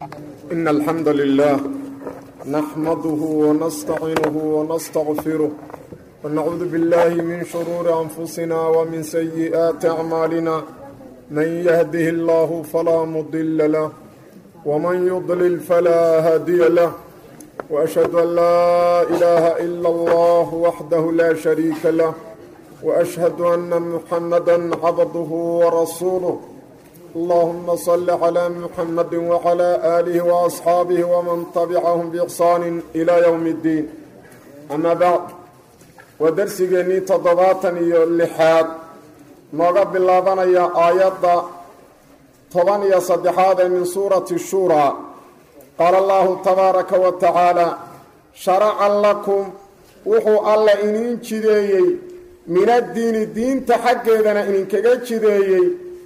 إن الحمد لله نحمده ونستعينه ونستغفره ونعوذ بالله من شرور أنفسنا ومن سيئات أعمالنا من يهده الله فلا مضل له ومن يضلل فلا هادي له وأشهد أن لا إله إلا الله وحده لا شريك له وأشهد أن محمدا عبده ورسوله اللهم صل على محمد وعلى آله وأصحاabه ومن تبعهم بإحsaan إلى يوم الدين أما بعد waa dersigeennii toddobaatan iyo lixaad nooga bilaabanaya aayadda toban iyo saddexaad ee min suurati shuuraa qaala allahu tabaaraka wa tacaala sharaca lakum wuxuu alla iniin jideeyey min addiini diinta xaggeedana idinkaga jideeyey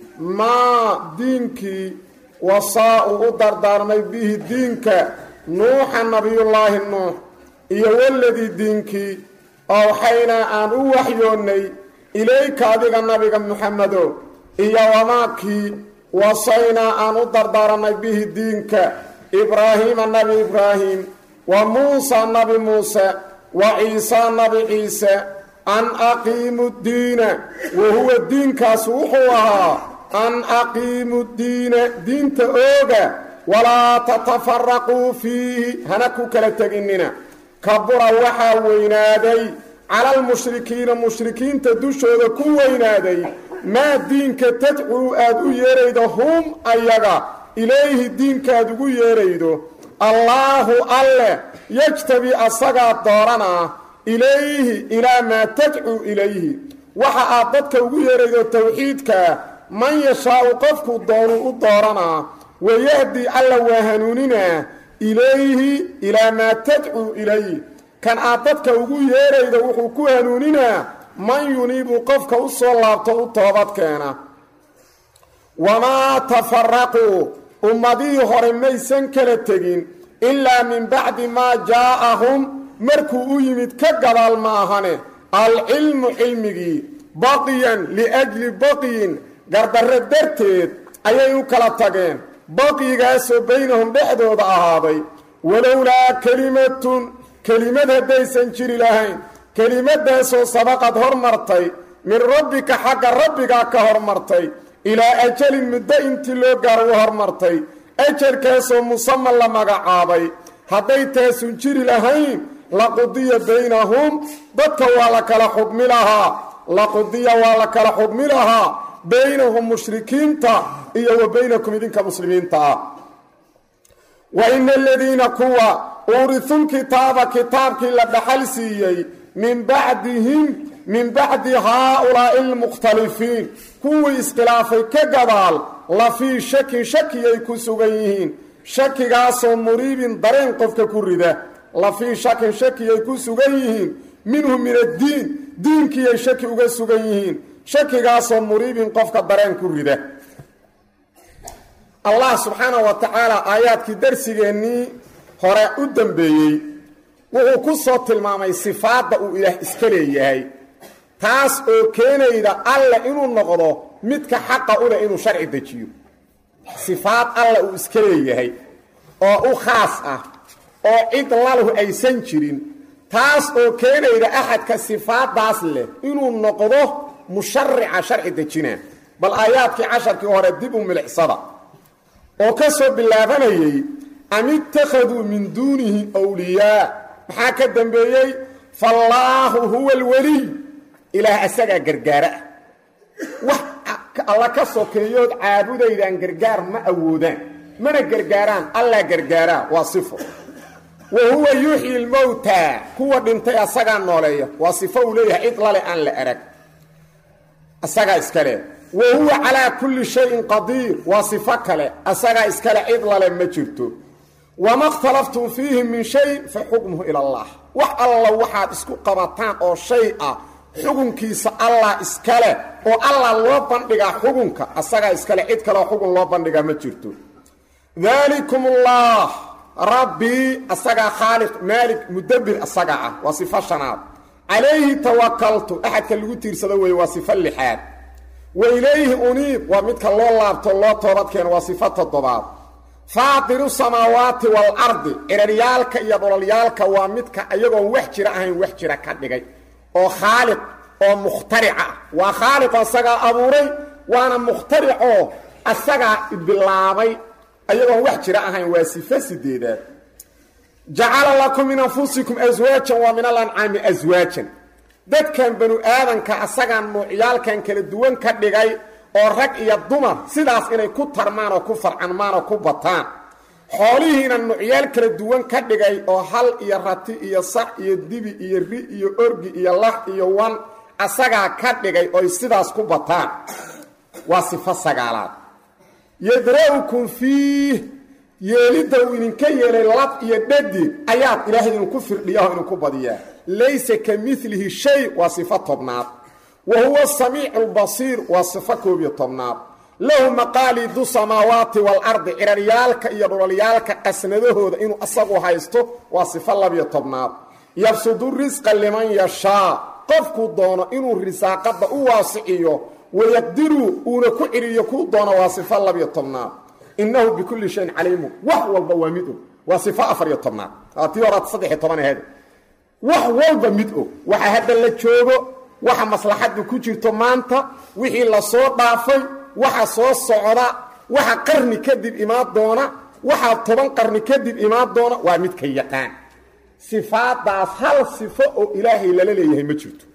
maa diinkii wasaa uu u dardaarmay bihi diinka nuuxa nabiyullaahi nuux iyo waladii diinkii owxaynaa aan u waxyoonnay ilayka adiga nabiga muxamedo iyo wamaakii wasaynaa aan u dardaarannay bihi diinka ibraahiima nabi ibraahim wa muusa nabi muuse wa ciisaa nabi ciise an aqiimu diina wa huwa diinkaas wuxuu ahaa an aqiimu diina diinta ooga walaa tatafaraquu fiihi hana ku kala teginina kabura waxaa weynaaday calalmushrikiina mushrikiinta dushooda ku weynaaday maa diinka tadcuu aad u yeeraydo hum ayaga ilayhi diinkaad ugu yeeraydo allaahu alleh yejtabi asagaa dooranaa ilayhi ilaa maa tadcuu ilayhi waxa aad dadka ugu yeeraydo towxiidkaa man yashaau qofku doonuu u dooranaa wayahdi alla waa hanuuninaa ilayhi ilaa maa tadcuu ilayh kan aad dadka ugu yeeraydo wuxuu ku hanuuninaa man yuniibu qofka u soo laabto u toobadkeena wamaa tafaraquu ummadihii hore maysan kala tegin ilaa min bacdi maa jaa'ahum markuu u yimid ka gadaal ma ahane alcilmu cilmigii baqiyan liajli baqiyin gardarre darteed ayay u kala tageen baqigaasoo baynahum dhexdooda ahaaday walowlaa kelimatun kelimad haddaysan jiri lahayn kelimadaasoo sabaqad hormartay min rabbika xagga rabbigaa ka hormartay ilaa ajalin muddo intii loo gaaro u hormartay ajalkaasoo musaman la magacaabay hadday taasun jiri lahayn laqudiya baynahum dadka waa la kala xugmi lahaa laqudiya waa la kala xugmi lahaa baynahum mushrikiinta iyo wa baynakum idinka muslimiinta ah wa ina aladiina kuwa uurisul kitaaba kitaabkii la dhaxal siiyey min bacdihim min bacdi haa-ulaa'i almukhtalifiin kuwii iskhilaafay ka gadaal la fii shakin shakiyay ku sugan yihiin shakigaasoo muriibin dareen qofka ku rida la fii shakin shakiyay ku sugan yihiin minhu min addiin diinkiiyay shaki uga sugan yihiin shakigaasoo muriibin qofka dareen ku rida allah subxaana wa tacaala aayaadkii darsigeennii hore u dambeeyey wuxuu ku soo tilmaamay sifaadda uu ilaah iska leeyahay taas oo keenayda alle inuu noqdo midka xaqa u leh inuu sharci dejiyo sifaad alle uu iska leeyahay oo u khaas ah oo cid lalahu aysan jirin taas oo keenayda axadka sifaaddaas leh inuu noqdo musharica sharci dejina bal aayaadkii casharkii hore dib u milicsada oo ka soo bilaabanayey am ittakhaduu min duunihi wliyaa maxaa ka dambeeyey faallaahu huwa alweliy ilaah asagaa gargaara ah wax alla ka sokeeyood caabudaydaan gargaar ma awoodaan mana gargaaraan allaa gargaaraa waa sifo wa huwa yuxyi lmowtaa kuwa dhintay asagaa nooleeya waa sifo uu leeyahay cid lale aan la arag asagaa iskale wa huwa calaa kulli shayin qadiir waa sifo kale asagaa iskale cid lale ma jirto wama khtalaftum fiihi min shay fa xukmuhu ila allah wax alla waxaad isku qabataan oo shay ah xukunkiisa allah iskale oo allah loo bandhigaa xukunka asagaa iskale cid kaleoo xukun loo bandhigaa ma jirto daalikum ullah rabbii asagaa khaaliq maalik mudabbir asagaa ah waa sifo shanaad calayhi tawakaltu axadka lagu tiirsado weeye waa sifo lixaad wa ilayhi uniib waa midka loo laabto loo toobadkeeno waa sifo toddobaad faatiru samaawaati waalardi ciraryaalka iyo dhololyaalka waa midka iyagoon wax jira ahayn wax jira ka dhigay oo khaaliq oo mukhtarica ah waa khaaliqoo asagaa abuuray waana mukhtaricoo asagaa bilaabay ayagoon wax jira ahayn waa sifo sideedaad jacala lakum min anfusikum aswaajan waa min alancaami aswaajan dadkan banu aadanka asagaan nuucyaalkan kala duwan ka dhigay oo rag iyo dumar sidaas inay ku tarmaan oo ku farcanmaan oo ku bataan xoolihiina nuucyaal kala duwan ka dhigay oo hal iyo rati iyo sac iyo dibi iyo ri iyo orgi iyo lax iyo wan asagaa ka dhigay oy sidaas ku bataan waa sifo sagaalaad yadra'ukum fiih yeelidda uu idinka yeelay lab iyo dhadig ayaad ilaahay idinku firdhiyaho idinku badiyaa laysa ka milihi shay waa sifo tobnaad wa huwa samiicu lbasiir waa sifo koob iyo tobnaad lahu maqaalidu samaawaati waalardi ciraryaalka iyo dhulalyaalka qasnadahooda inuu asagu haysto waa sifo labiyo tobnaad yabsudu risqa liman yashaa qofkuu doono inuu risaaqadda u waasiciyo wayaqdiru uuna ku ciriyo kuu doono waa sifo labiyo tobnaad innahu bikulli shayin caliimu wax walba waa mid og waa sifo afariyo tobnaad tii horaad saddexiy toban aheed wax walba mid og waxa hadda la joogo waxa maslaxaddu ku jirto maanta wixii la soo dhaafay waxa soo socda waxa qarni kadib imaan doona waxaa toban qarni kadib imaan doona waa midka yaqaan sifaadaas hal sifo oo ilaahay lala leeyahay ma jirto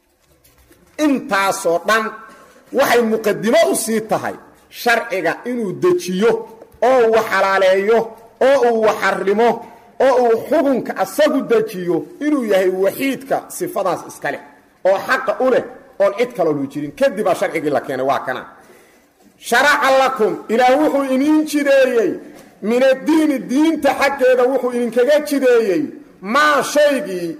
intaasoo dhan waxay muqadimo u sii tahay sharciga inuu dejiyo oo uu xalaaleeyo oo uu waxarimo oo uu xukunka asagu dejiyo inuu yahay waxiidka sifadaas iska leh oo xaqa u leh oon cid kaloo lu jirin kadibaa sharcigii la keenay waa kana sharaca lakum ilaah wuxuu iniin jideeyey min addiini diinta xaggeeda wuxuu idinkaga jideeyey maa shaygii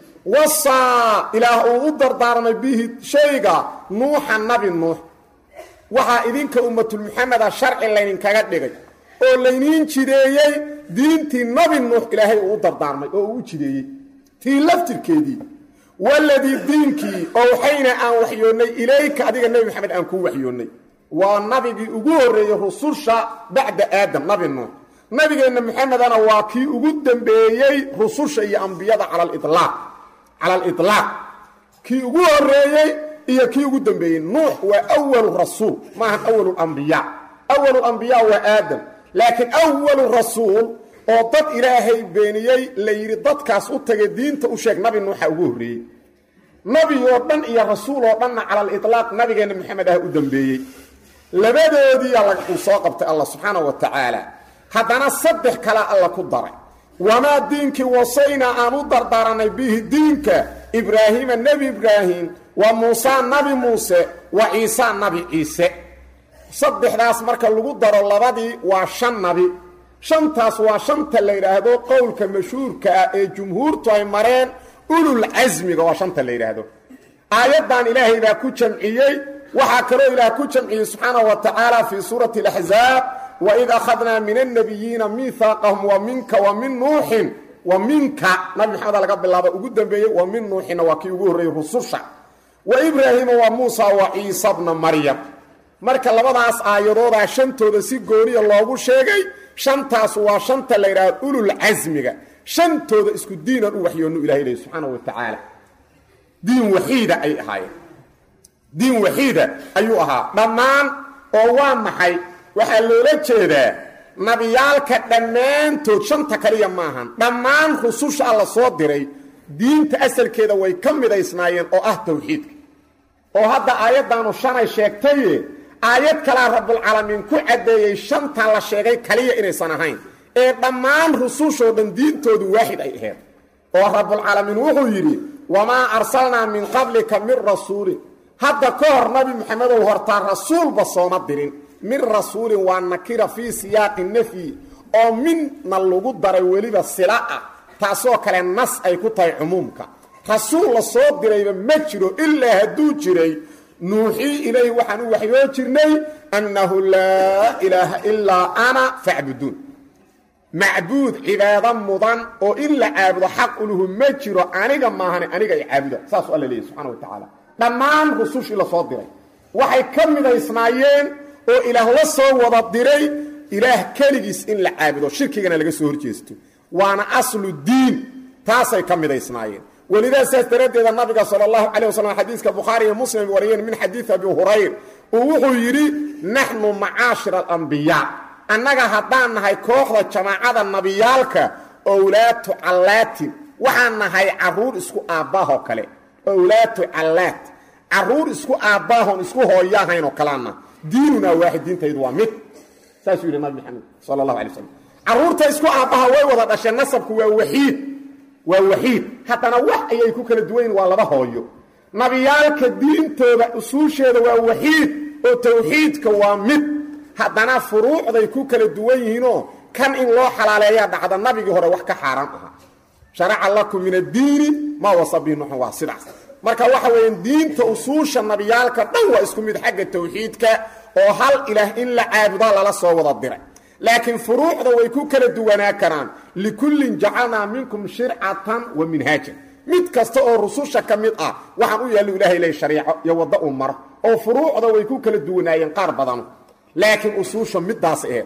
wasaa ilaah uu u dardaarmay bihi shayga nuuxa nabi nuux waxaa idinka ummatulmuxameda sharci laydinkaga dhigay oo layniin jideeyey diintii nabi nuux ilaahay uu u dardaarmay oo uu u jideeyey tii laftirkeedii waladii diinkii owxayna aan waxyoonnay ilayka adiga nebi maxamed aan kuu waxyoonnay waa nabigii ugu horreeyey rususha bacda aadam nabi nuux nabigeenna maxamedana waa kii ugu dambeeyey rususha iyo ambiyada cala alilaaq cala aliطlaaq kii ugu horreeyey iyo kii ugu dambeeyey nuux waa awalu rasuul maahan awalu lambiyaa awalu lambiyaa waa aadam laakiin awalu rasuul oo dad ilaahay beeniyey la yidhi dadkaas u tagay diinta u sheeg nabi nuuxa ugu horreeyey nabi oo dhan iyo rasuul oo dhanna cala aliطlaaq nabigeenna maxamed ah u dambeeyey labadoodiiyaa uu soo qabtay allah subxaana wa tacaala haddana saddex kale alla ku daray wamaa diinkii wasaynaa aan u dardaaranay bihi diinka ibraahiima nebi ibraahim wa muusaa nabi muuse wa ciisaa nabi ciise saddexdaas marka lagu daro labadii waa shan nabi shantaas waa shanta la yidhaahdo qowlka mashhuurka ah ee jumhuurtu ay mareen ulul casmiga waa shanta la yidhaahdo aayaddan ilaahay baa ku jamciyey waxaa kaloo ilaah ku jamciyey subxaanaه wa tacaala fii suurati اlaxzaab waid akhadnaa min الnabiyiina miihaaqahum wa minka wa min nuuxin wa minka nabi maxameda laga bilaaba ugu dambeeyey wa min nuuxinna waa kii ugu horreeyey rususha wa ibraahiima wa muusa wa ciisa bna maryam marka labadaas aayadoodaa shantooda si gooniya loogu sheegay shantaas waa shanta la yidhahdo ulul casmiga shantooda isku diinan u waxyoonu ilahay leh subxaanaه wa tacaala diin waxiida ay ahaayeen diin waxiida ayuu ahaa dhammaan oo waa maxay waxaa loola jeedaa nabiyaalka dhammaantood shanta kaliya maahan dhammaan rususha alla soo diray diinta asalkeeda way ka midaysnaayeen oo ah tawxiidka oo hadda aayaddaanu shanay sheegtaye aayad kalaa rabbulcaalamiin ku caddeeyey shantan la sheegay kaliya inaysan ahayn ee dhammaan rusushoo dhan diintoodu waaxid ay aheed oo rabbulcaalamiin wuxuu yidhi wamaa arsalnaa min qablika min rasuulin hadda ka hor nabi maxamedow hortaa rasuulba sooma dirin min rasuulin waa nakira fii siyaaqi nafyi oo minna lagu daray weliba sila ah taasoo kale nas ay ku tahay cumuumka rasuul la soo dirayba ma jiro ilaa hadduu jiray nuuxii ilayhi waxaan u waxyoo jirnay annahu laa ilaaha ilaa ana facbuduun macbuud cibaado mudan oo in la caabudo xaq uluhu ma jiro aniga maahane aniga ay caabuda saasuu alla leeyahy subxana wa tacaala dhammaan rusushii la soo diray waxay ka midaysnaayeen oo ilaah la soo wada diray ilaah keligiis in la caabudo shirkigana laga soo horjeesto waana aslu diin taasay ka midaysnaayeen welidaa saas daraaddeeda nabiga sala allahu calay wasalam xadiiska bukhaari iyo muslim wariyeen min xadiidi abi hurayr uu wuxuu yidhi naxnu macaashira alambiyaa annaga haddaan nahay kooxda jamaacada nabiyaalka owlaatu callaatin waxaan nahay carruur isku aabbaahoo kale owlaatu callaat carruur isku aabbaahon isku hooyahaynoo kalaana diinunaa waaxid diintaydu waa mid saasuu yidhi nabi maxamed sala allahu alay wasalam carruurta isku aabbaha way wada dhasheen nasabku waa waxiid waa waxiid haddana wax ayay ku kala duwan yihin waa laba hooyo nabiyaalka diintooda usuusheeda waa waxiid oo tawxiidka waa mid haddana furuucday ku kala duwan yihiinoo kan in loo xalaaleeyaa dhacda nabigii hore wax ka xaaraan ahaa sharaca lakum min addiini maa wasa bihi nuxun waa sidaas marka waxa weeyaan diinta usuusha nabiyaalka dhan waa isku mid xagga tawxiidka oo hal ilaah in la caabudaa lala soo wada diray laakiin furuucda way ku kala duwanaa karaan likullin jacalnaa minkum shircatan wa minhaajan mid kasta oo rususha ka mid ah waxaan u yaallu ilahay ley shariico iyo waddo uu maro oo furuucda way ku kala duwanaayeen qaar badanu laakiin usuusha middaas aheed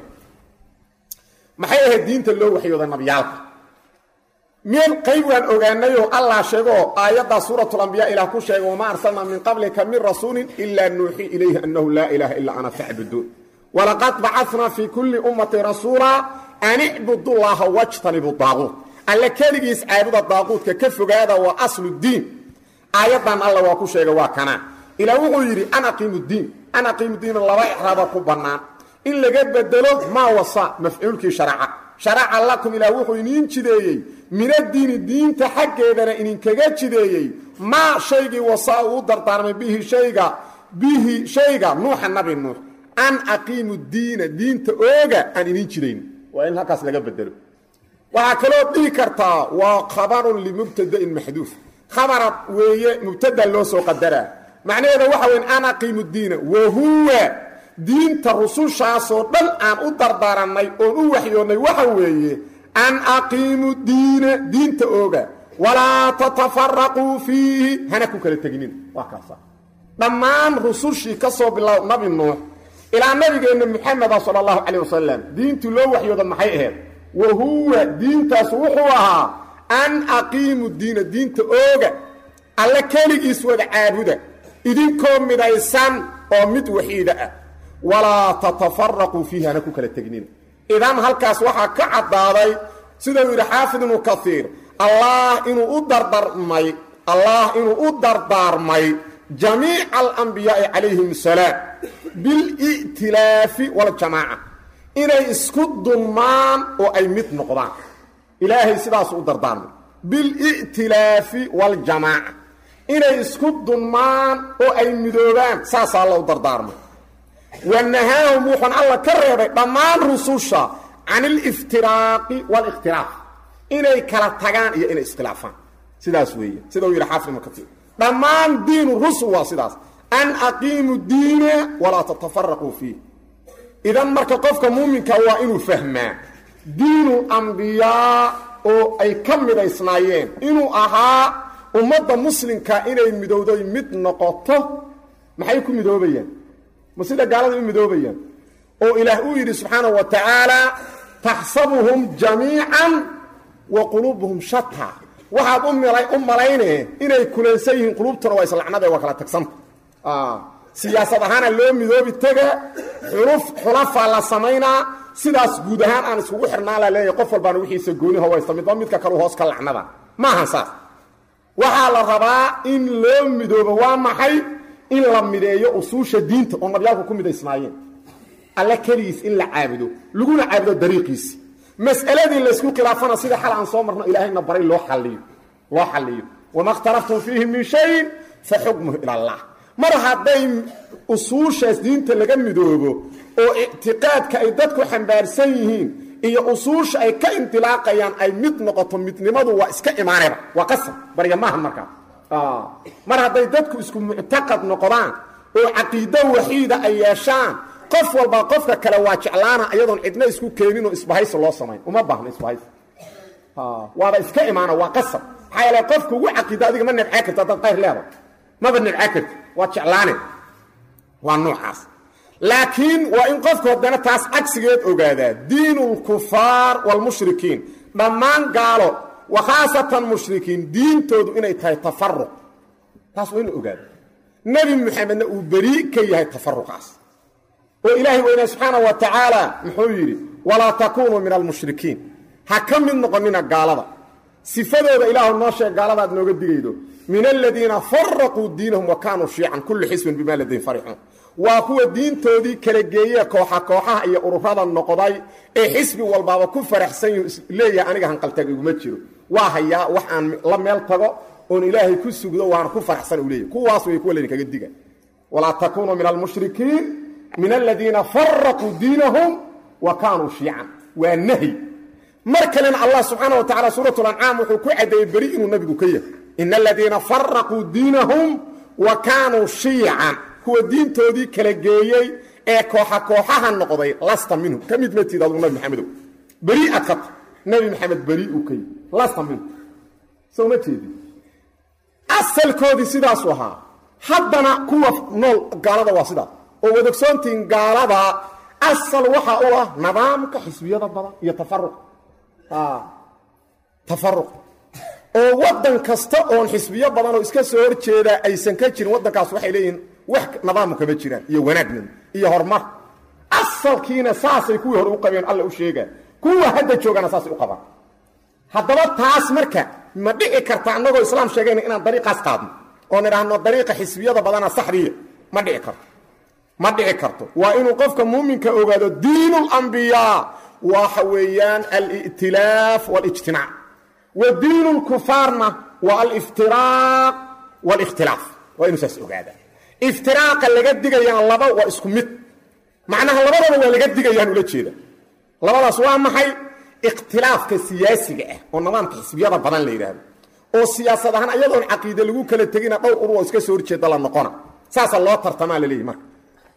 maxay ahayd diinta loo waxyooda nabiyaalka meel qayb waan ogaanayoo allah sheegoo aayaddaa suuratulambiya ilaah ku sheegay wamaa arsalnaa min qablika min rasuulin ilaa nuuxii ilayhi annahu laa ilaaha illaa ana facbuduun walaqad bacadnaa fii kulli ummati rasuulaa an icbudu llaaha wajtanibu daaquut alle keligiis caabuda daaquudka ka fogaada waa aslu diin aayaddan alla waa ku sheegay waa kanaa ilaa wuxuu yidhi an aqiimu diin an aqiimu diina laba icraaba ku bannaan in laga bedelo maa wasa mafcuulkii sharaca sharaca lakum ilaah wuxuu iniin jideeyey minadiini diinta xaggeedana idinkaga jideeyey maa shaygii wasaa uu dardaarmay bihi shayga bihi shayga nuuxa nabi nuux an aqiimu diina diinta ooga aan idin jidayn waa in halkaas laga bedelo waxaa kaloo dhihi kartaa waa khabarun limubtadain maxduuf khabarad weeye mubtada loo soo qadaraa macnaheeda waxa weyn an aqiimu diina wahuwa diinta rusushaasoo dhan aan u dardaarannay oon u waxyoonnay waxa weeye an aqiimu diina diinta ooga walaa tatafaraquu fiihi hana ku kala teginin waa kaasa dhammaan rusushii ka soo bilow nabi nuux ilaa nabigeenna muxameda sala allahu calayh wasalam diintii loo waxyooda maxay ahayd wa huwa diintaas wuxuu ahaa an aqiimu diina diinta ooga alle keligiis wada caabuda idinkoo midaysan oo mid waxiida ah walaa tatafaraquu fiihi hana ku kala tegnin idan halkaas waxaa ka caddaaday sidau yidhi xaafid ibnu kaiir allah inuu u dardarmay allah inuu u dardaarmay jamiica alambiyaai calayhim asalaam bil'tilaafi waljamaaca inay isku dunmaan oo ay mid noqdaan ilaahay sidaasu u dardaarmay bil'tilaafi waljamaaca inay isku dunmaan oo ay midoobaan saasaa alla u dardaarmay wanahaahum wuxuun alla ka reebay dhammaan rususha can aliftiraaqi waalikhtilaaf inay kala tagaan iyo inay iskhilaafaan sidaas weeye sida uu yidhi xaafid ibnu katiir dhammaan diinu rusul waa sidaas an aqiimu diina walaa tatafaraquu fiih idan marka qofka muuminka waa inuu fahmaa diinu ambiyaa oo ay ka midaysnaayeen inuu ahaa ummadda muslimka inay midowday mid noqoto maxay ku midoobayaan ma sida gaalada u midoobayaan oo ilaah uu yidhi subxaanahu wa tacaala taxsabuhum jamiican wa quluubuhum shata waxaad u malaynee inay kulansan yihiin quluubtuna waa islacnade waa kala tagsanta siyaasad ahaana loo midoobi tega xuluf xulafaa la samaynaa sidaas guud ahaan aan iskugu xirnaan la leeyahay qof walbaana wixiisa gooni hawaysta midba midka kalu hoos ka lacnada maahan saas waxaa la rabaa in loo midoobo waa maxay in la mideeyo usuusha diinta oo nabyaalku ku midaysnaayeen alle keligiis in la caabudo laguna caabudo dariiqiisi mas'aladii laysku khilaafana sida xal aan soo marno ilaahayna baray loo xalliyo loo xalliyo wama اkhtalaftum fiihi min shayin fa xukmuhu ila allah mar hadday usuushaas diinta laga midoobo oo ictiqaadka ay dadku xambaarsan yihiin iyo usuusha ay ka indilaaqayaan ay mid noqoto midnimadu waa iska imaanayba waa qasab barya maaha markaa mar hadday dadku isku muctaqad noqdaan oo caqiido waxiida ay yeeshaan qof walba qofka kale waa jeclaana iyadoon cidna isku keenin oo isbahaysi loo samayn uma baahna isbahaysi waaba iska imaana waa qasab maxaa yeele qofka ugu caqiida adiga ma nabcaa karto haddaad qayr leedahay maba nabcaa karti waad jeclaane waa noocaas laakiin waa in qofku haddana taas cagsigeed ogaadaa diinu lkufaar waalmushrikiin dhammaan gaalo wa khaasatan mushrikiin diintoodu inay tahay tafaruq taas waa inu ogaada nebi moxamedna uu berii ka yahay tafaruqaas oo ilaahay weynaa subxaana wa tacaala muxuu yidhi walaa takuunuu min almushrikiin ha ka mid noqonina gaalada sifadooda ilaahu noo sheeg gaaladaad nooga digaydo min aladiina faraquu diinahum wa kaanuu shiican kullu xisbin bimaa ladayhim farixuun waa kuwa diintoodii kala geeye kooxa kooxaha iyo ururada noqday ee xisbi walbaaba ku faraxsan yuu leeyahay aniga hanqaltag iguma jiro waa hayaa wax aan la meel tago oon ilaahay ku sugdo waana ku faraxsan u leeyahy kuwaas way kuwa laydinkaga diga walaa takuunuu min almushrikiin min aladiina faraquu diinahum wa kaanuu shiican waa nahyi mar kalena allah subxaana wa tacala suurat lancaam wuxuu ku caddeeyey beri inuu nabigu ka yahay ina aladiina faraquu diinahum wa kaanuu shiican kuwa diintoodii kala geeyey ee kooxa kooxaha noqday lasta minhum ka mid matid adugu nabi maxamedow beri ad ka ta nabi maxamed beri uu ka yahy lasta minhum soo ma jeedi asalkoodii sidaasu ahaa haddana kuwa nool gaalada waa sidaas oo wadogsoontiin gaalada asal waxa u ah nidaamka xisbiyada badan iyo tafaruq tafaruq oo waddan kasta oon xisbiyo badan oo iska soo hor jeedaa aysan ka jirin waddankaas waxay leeyihiin wax nadaamu kama jiraan iyo wanaagnin iyo horumar asalkiina saasay kuwii hore u qabeen alla u sheegaa kuwa hadda joogana saasay u qabaan haddaba taas marka ma dhici karta annagoo islaam sheegayna inaan dariiqaas qaadno oon idhaahno dariiqa xisbiyada badana saxdiya ma dhici karto ma dhici karto waa inuu qofka muuminka ogaado diin اlambiyaa waxa weeyaan alitilaaf واlijtimaac wa diin اlkufaarna waa aliftiraaq واlاkhtilaaf waa inuu saas ogaada iftiraaqa laga digayana laba waa isku mid macnaha labadaba waa laga digayaan ula jeeda labadaas waa maxay ikhtilaafka siyaasiga ah oo nidaamka xisbiyada badan la yidhaahdo oo siyaasad ahaan ayadoon caqiide lagu kala tegina dhowr urur oo iska soo horjeeda la noqona saasa loo tartamaa la leeyahy marka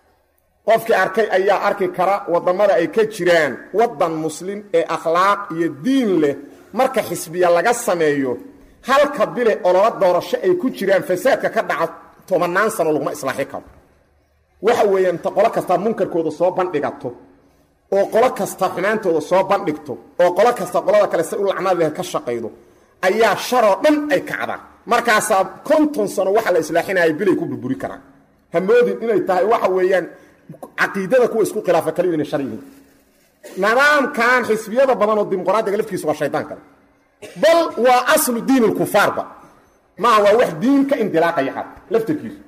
qofkii arkay ayaa arki kara wadamada ay ka jiraan wadan muslim ee akhlaaq iyo diin leh marka xisbiya laga sameeyo halka bile olola doorasho ay ku jiraan fasaadka ka dhaca tobanaan sano laguma islaaxi karo waxa weeyaan inta qolo kastaa munkarkooda soo bandhigato oo qolo kasta xumaantooda soo bandhigto oo qolo kasta qolada kale say u lacnaad leh ka shaqaydo ayaa sharoo dhan ay kacdaan markaasaa konton sano waxa la islaaxinaya bilay ku burburi karaan hamoodin inay tahay waxa weeyaan caqiidada kuwa isku khilaafa kaliyu inay shar yihiin nidaamkan xisbiyada badan oo dimuqraadiga lafkiisu waa shaydaan kale bal waa aslu diin lkufaarba maa waa wax diin ka indilaaqaya xad laftarkiisu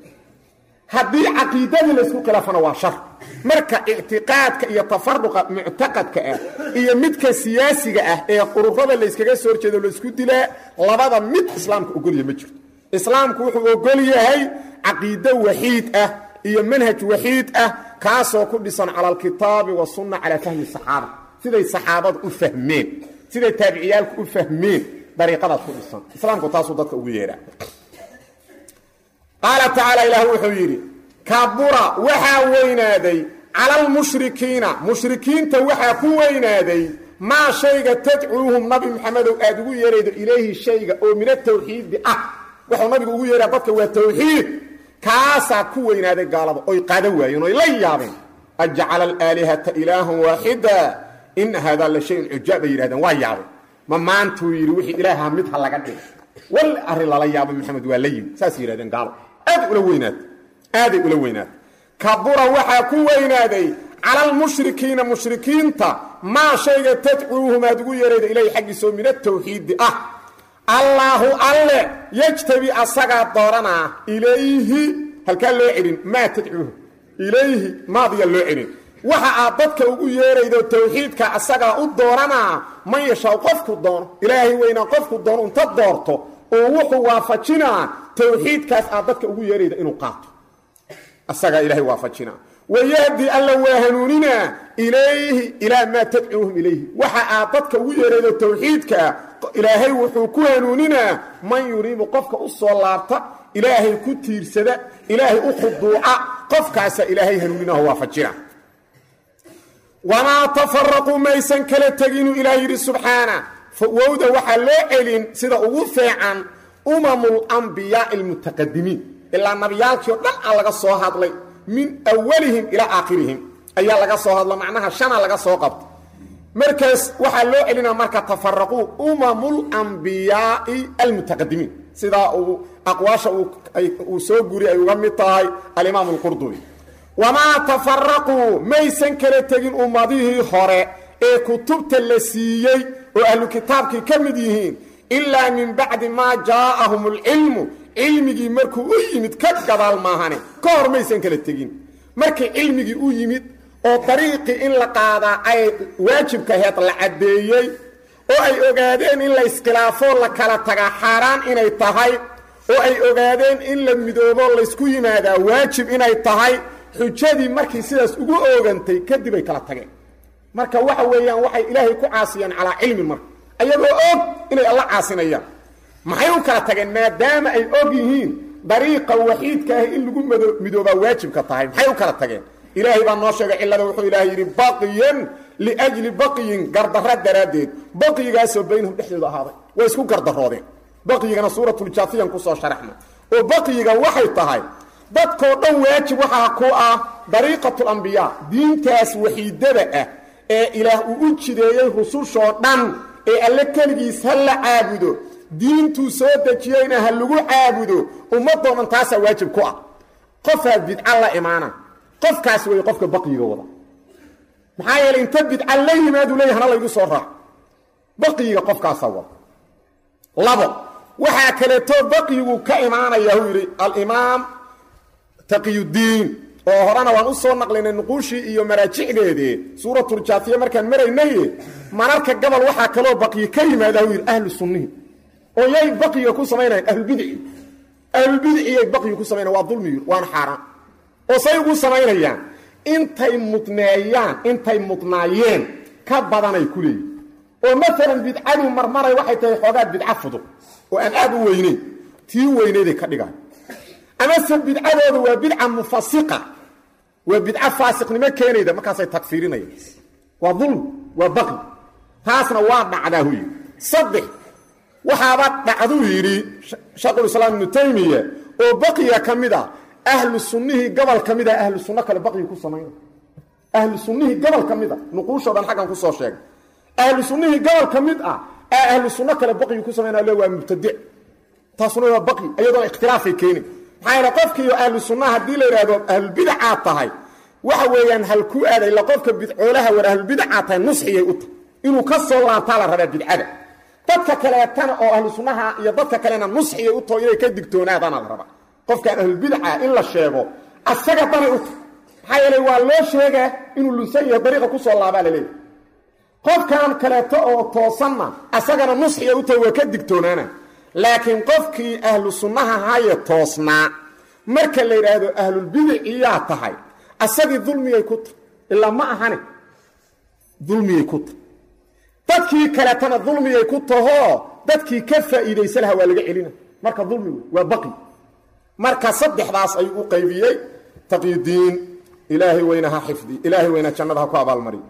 haddii caqiidadii laysku khilaafana waa shar marka ictiqaadka iyo tafaruqa muctaqadka ah iyo midka siyaasiga ah ee ururada layskaga soo horjeedo laysku dilaa labada mid islaamka ogolya ma jirto islaamku wuxuu ogol yahay caqiido waxiid ah iyo manhaj waxiid ah kaasoo ku dhisan cala alkitaabi wasunna calaa fahmi saxaaba siday saxaabadu u fahmeen siday taabiciyaalku u fahmeen dariiqadaas ku dhisan islaamku taasuu dadka ugu yeedhaa qaala tacaala ilaah wuxuu yidhi kabura waxaa weynaaday cala almushrikiina mushrikiinta waxaa ku weynaaday maa shayga tadcuuhum nabi maxamedow aad ugu yeeraydo ilayhi shayga oo min atawxiidi ah wuxuu nabigu ugu yeeraa dadka waa tawxiid kaasaa ku weynaaday gaalada oy qaadan waayeen oy la yaabeen ajcala alaalihata ilaahan waaxida ina haadaa la shayun cujaab bay yidhahdeen waa yaabay ma maantuu yidhi wixii ilaaha mid ha laga dhigo wal arrin lala yaabo maxamed waa la yimi saas yidhahdeen gaalo aaday ula weynaatay aaday ula weynaatay kabura waxaa ku weynaaday cala almushrikiina mushrikiinta maa shayga tadcuuhum aad ugu yeerayda ilayhi xaggiisoo min atawxiidi ah allaahu alle yejtabi asagaa dooranaa ilayhi halkaa loo celin maa tadcuuhu ilayhi maadiya loo celin waxa aad dadka ugu yeeraydo tawxiidka asagaa u dooranaa man yashaa qofku doono ilaahay weynaa qofku doono inta doorto oo wuxuu waafajinaa tawxiidkaas aad dadka ugu yeerayda inuu qaato asagaa ilaahay waafajinaa wayahdi alla waa hanuuninaa ilayhi ilaa maa tadcuuhum ilayhi waxa aad dadka ugu yeeraydo tawxiidkaa ilaahay wuxuu ku hanuuninaa man yuriibu qofka u soo laabta ilaahay ku tiirsada ilaahay u khuduuca qofkaasaa ilaahay hanuuninaho waafajina wamaa tafaraquu maysan kala teginu ilaah yidhi subxaana wowda waxaa loo celin sida ugu feecan umamu lambiyaai almutaqadimiin ilaa nabiyaalkii oo dhan a laga soo hadlay min awalihim ilaa aakhirihim ayaa laga soo hadlo macnaha shana laga soo qabto markaas waxaa loo celinaa marka tafaraquu umamulmbiyaai almutaqadimiin sidaa uu aqwaasha uu soo guri ay uga mid tahay alimaam alqurdubi wamaa tafaraquu maysan kala tegin ummadihii hore ee kutubta la siiyey oo ahlu kitaabkii ka mid yihiin ilaa min bacdi maa jaa'ahum alcilmu cilmigii markuu u yimid ka gadaal maahane ka hor maysan kala tegin markii cilmigii u yimid oo dariiqii in la qaadaa ay waajibka aheed la caddeeyey oo ay ogaadeen in la iskhilaafoo la kala tagaa xaaraan inay tahay oo ay ogaadeen in la midoobo laysku yimaadaa waajib inay tahay xujadii markii sidaas ugu oogantay kadib ay kala tageen marka waxa weeyaan waxay ilaahay ku caasiyeen calaa cilmin marka ayagoo og inay alla caasinayaan maxay u kala tageen maadaama ay og yihiin dariiqa waxiidka ah in lagu midoobaa waajibka tahay maxay u kala tageen ilaahay baa noo sheegay cillada wuxuu ilaahay yidhi baqiyan liajli baqyin gardarra daraaddeed baqyigaasoo baynahum dhexdooda ahaaday way isku gardaroodeen baqyigana suuratuljaafiyan kusoo sharaxna oo baqyiga waxay tahay dadkoo dhan waajib waxaa ku ah dariiqatulambiyaa diintaas waxiidada ah ee ilaah uu u jideeyey rusushoo dhan ee alle keligiis ha la caabudo diintuu soo dejiyeyna ha lagu caabudo ummadoo dhan taasaa waajib ku ah qofaa bidca la imaana qofkaas wey qofka baqyiga wada maxaa yeeley inta bidca la yimaadu leeya hana laygu soo raac baqyiga qofkaasaa wada labo waxaa kaleeto baqyigu ka imaanaya huu yidhi alimaam taqiyudiin oo horena waan u soo naqlinay nuquushii iyo maraajicdeedii suuratuljaafiya markaan maraynaye mararka gabal waxaa kaloo baqyi ka yimaada huu yidhi ahlu sunnihi oo yay baqyiga ku samaynayan ahlulbidci ahlulbidciyay baqyiga ku samaynayan waa dulmiyu waana xaaraan oo say ugu samaynayaan intay mudneeyaan intay mudnaayeen ka badanay ku leeyihin oo maalan bidcadu marmaray waxay tahay xoogaa bidca fudud oo aan aad u weyneyn tii weyneyday ka dhigaan amase bidcadooda waa bidca mufasiqa waa bidca faasiqnimo keenayda markaasay tagfiirinayaan waa dulmi waa baqi taasna waa dhacdaa hu yidhi saddex waxaaba dhacduu yidhi shaekhulislaam ibnu taymiya oo baqiga ka mid a ahlu sunnihii gobol ka mid a ahlu sunno kale baqyi ku samayna ahlu sunnihii gobol ka mid a nuquushoo dhan xaggan kusoo sheegay ahlu sunnihii gobol ka mid ah ee ahlu sunno kale baqyi ku samayna le waa mubtadic taasuna waa baqyi iyadoona ikhtilaafay keenin maxaa yeele qofkiiyo ahlu sunnaha haddii la yidhaahdo ahlulbidacaad tahay waxa weeyaan hal ku aaday la qofka bidcoolaha war ahlulbidacaad tahay nusxiyay u tahay inuu ka soo laabtaa la rabaa bidcada dadka kaleetana oo ahlu sunnaha iyo dadka kalena nusxiyay u taho inay ka digtoonaadana la rabaa qofkaan ahlulbidaca in la sheego asaga danay u tahay maxaa yeele waa loo sheegaa inuu lunsan yahay dariiqa kusoo laabaa la leeyahy qofkan kaleeto oo toosanna asagana nusxiya u tahay waa ka digtoonaana laakiin qofkii ahlu sunnaha haye toosnaa marka la yidhaahdo ahlulbidaciyaa tahay asagii dulmiyay ku tahay ilaa ma ahane dulmiyay ku tahay dadkii kaleetana dulmiyay ku tahoo dadkii ka faa'iidaysa laha waa laga celina marka dulmigu waa baqi marka saddexdaas ayuu u qaybiyey taqyidiin ilaahay weyna ha xifdi ilaahay weyna jannada ha ku abaalmari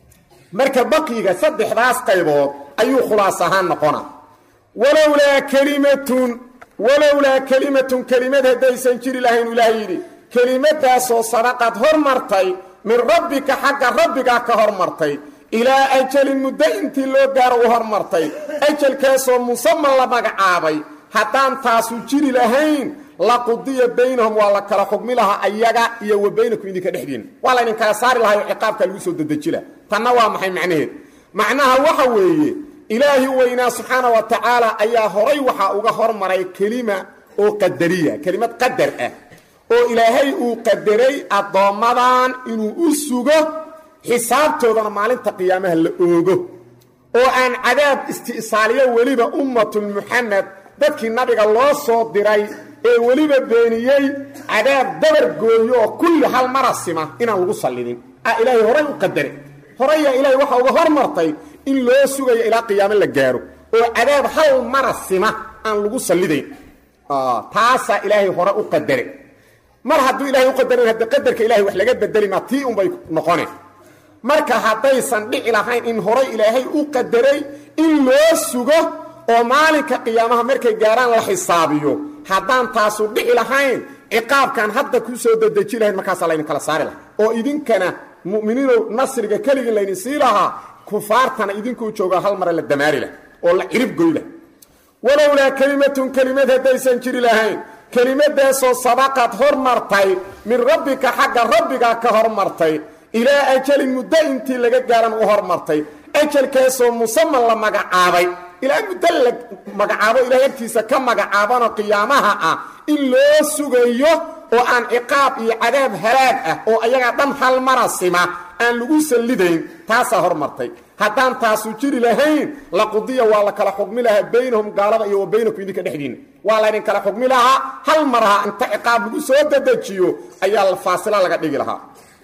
marka baqiga saddexdaas qaybood ayuu khulaas ahaan noqona walowlaa kelimatun walowlaa kelimatun kelimad haddaysan jiri lahayn ilaah yidhi kelimadaasoo sadaqad hormartay min rabbika xagga rabbigaa ka hormartay ilaa ajalin muddo intii loo gaaro u hormartay ajalkaasoo musaman la magacaabay haddaan taasu jiri lahayn laqudiya baynahum waa la kala xugmi lahaa ayaga iyo wa baynakum idinka dhexdiina waa laydin kala saari lahay oo ciqaabka lagu soo dedeji laha tanna waa maxay macnaheed macnaha waxa weeye ilaahi weynaa subxaana wa tacaala ayaa horay waxaa uga hormaray kelima oo qadariya kelimad qadar ah oo ilaahay uu qadaray addoommadan inuu u sugo xisaabtoodana maalinta qiyaamaha la oogo oo aan cadaab isti'saaliyo weliba ummatulmuxamed dadkii nabiga loo soo diray ee weliba beeniyey cadaab dabar gooyo oo kulli hal mara sima inaan lagu sallidin a ilaahay horay u qadare horayaa ilaahay waxa uga hormartay in loo sugayo ilaa qiyaamo la gaaro oo cadaab hal mara sima aan lagu sallidayn taasaa ilaahay hore u qadare mar hadduu ilahay u qadaran hadde qadarka ilahay wax laga bedeli maa tii unbay noqone marka haddaysan dhici lahayn in horay ilaahay u qadaray in loo sugo oo maalinka qiyaamaha markay gaaraan la xisaabiyo haddaan taasu dhici lahayn ciqaabkaan hadda ku soo dedeji lahayn markaasaa laydin kala saari lahaa oo idinkana mu'miniinow nasriga keligin laydin sii lahaa kufaartana idinkuu joogaa hal mare la damaari lah oo la cirib goy lah walowlaa kelimatun kelimad haddaysan jiri lahayn kelimadaasoo sabaqad hormartay min rabbika xagga rabbigaa ka hormartay ilaa ajalin muddo intii laga gaaran u hormartay ajalkaasoo musaman la magacaabay ilaa muddo la magacaabo ilahay agtiisa ka magacaabanoo qiyaamaha ah in loo sugayo oo aan ciqaab iyo cadaab halaag ah oo ayagaa dhan hal mara sima aan lagu sallidayn taasaa hormartay haddaan taasu jiri lahayn laqudiya waa la kala xugmi lahaa baynahum gaalada iyo wa baynakum idinka dhexdiinna waa laydin kala xugmi lahaa hal maraha inta ciqaab lagu soo dedejiyo ayaa faasila laga dhigi lahaa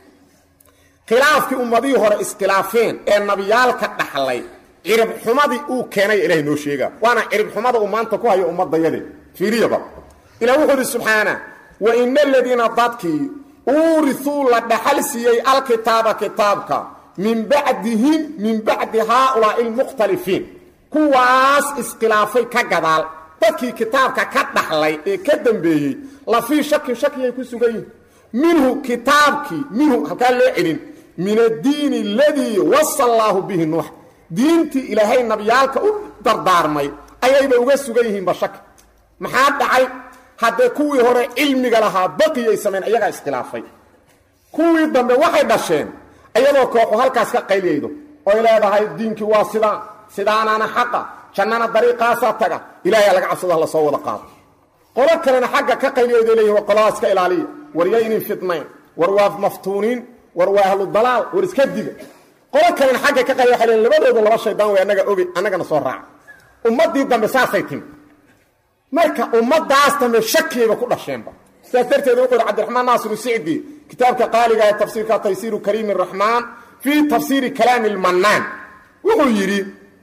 khilaafkii ummadihii hore iskhilaafeen ee nabiyaalka dhaxlay ciribxumadii uu keenay ilahay noo sheegaa waana ciribxumada uu maanta ku hayo ummadayade fiiriyaba ilah wuxuu idhi subxaana wa ina aladiina dadkii uuriuu la dhaxal siiyey alkitaaba kitaabka min bacdihim min bacdi haaulaai almukhtalifiin kuwaas iskhilaafay ka gadaal dadkii kitaabka ka dhaxlay ee ka dambeeyey la fii shakin shakiyay ku sugan yihin minhu kitaabkii minhu halkaa loo celin min addiini aladii wasa allaahu bihi nuux diintii ilaahay nabiyaalka u dardaarmay ayayba uga sugan yihiinba shaki maxaa dhacay haddee kuwii hore cilmiga lahaa baqiyay samayn ayagaa iskhilaafay kuwii dambe waxay dhasheen ayadoo kooxu halkaas ka qayliyaydo oy leedahay diinkii waa sidaan sidaanaana xaqa jannana dariiqaasaa taga ilaahay laga cabsado la soo wada qaado qolo kalena xagga ka qayliyayday leeyihin waa qoladaas ka ilaaliya war yaynin fitnayn war waa maftuuniin war waa ahlu dalaal war iska diga qolo kalena xagga ka qayliya waxay leeyihin labadooda laba shaydaan way annaga ogi annagana soo raaca ummaddii dambe saasay timi marka ummadaas dambe shakiyayba ku dhasheenba sidaas darteed wuxuu yidhi cabdiraxmaan naasiru sicdi kitaabka qaaliga ee tafsiirka taysiiru kariim araxmaan fii tafsiiri kalaami lmannaan wuxuu yidhi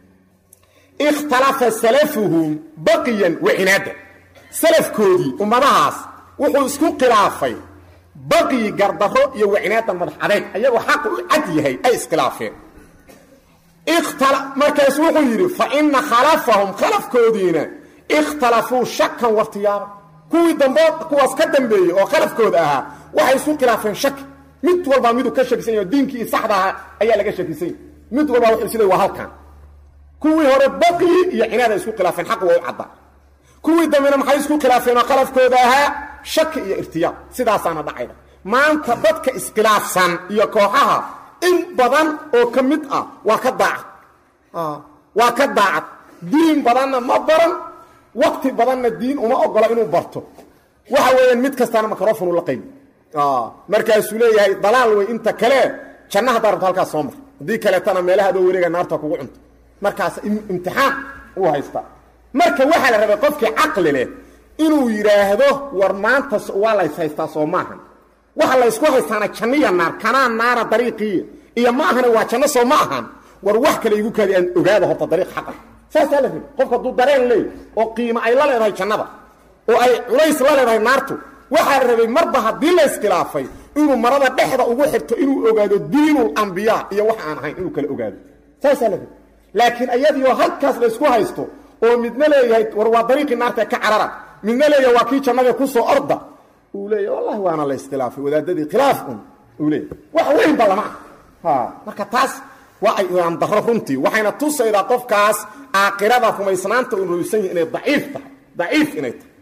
ikhtalafa salafuhum baqiyan wa cinaadan salafkoodii ummadahaas wuxuu isku khilaafay baqyi gardarro iyo wacinaadan madax adayg ayagoo xaqa u cad yahay ay iskhilaafeen markaasu wuxuu yidhi fa ina khalafahum khalafkoodiina ikhtalafuu shakan wartiyaaba kuwii dambood kuwaas ka dambeeyey oo khalafkooda ahaa waxay isku khilaafeen shaki mid walbaa miduu ka shakisan yaho diinkii saxda ahaa ayaa laga shakisan yahy mid walbaa wuxuu isleey waa halkan kuwii hore baqyi iyo cinaad ay isku khilaafeen xaq waa u cadda kuwii dambena maxay isku khilaafeen oo khalafkooda ahaa shaki iyo irtiyaab sidaasaana dhacayda maanta dadka iskhilaafsan iyo kooxaha in badan oo ka mid ah waa ka daacad waa ka daacad diin badanna ma baran wakti badanna diin uma ogola inuu barto waxa weeyaan mid kastaana microfonu la qaybi markaasuu leeyahay dalaal wey inta kale janna haddaa rabto halkaas soo mar haddii kaleetana meelaha adoo wareega naarta kugu cunto markaas imtixaan uu haystaa marka waxaa la rabay qofkii caqli leh inuu yidhaahdo war maanta waa lays haystaa soo maahan waxa laysku haystaana janniya naar kanaa naara dariiqiiya iyo ma ahana waa janno soo ma ahan war wax kale igu kaadi aan ogaada horta dariiq xaqa saasaa la rabi qofka hadduu dareen leey oo qiimo ay la leedahay jannada oo ay culays la leedahay naartu waxaa la rabay marba haddii la iskhilaafay inuu marada dhexda ugu xirto inuu ogaado diinul ambiyaa iyo wax aan ahayn inuu kala ogaado saasaa la rabi laakiin ayadiioo halkaas laysku haysto oo midna leeyahay war waa dariiqii naarta ka carara midna leeyahay waa kii jannada ku soo orda uu leeyahay wallahi waana la iskhilaafay wadaadadii khilaaf un uu leeyahay wax weynba lama ah marka taas waa ay aan darro runtii waxayna tusaydaa qofkaas aakhirada rumaysnaanta uu rumaysan yahay inay daciif tahay daciif inay tahay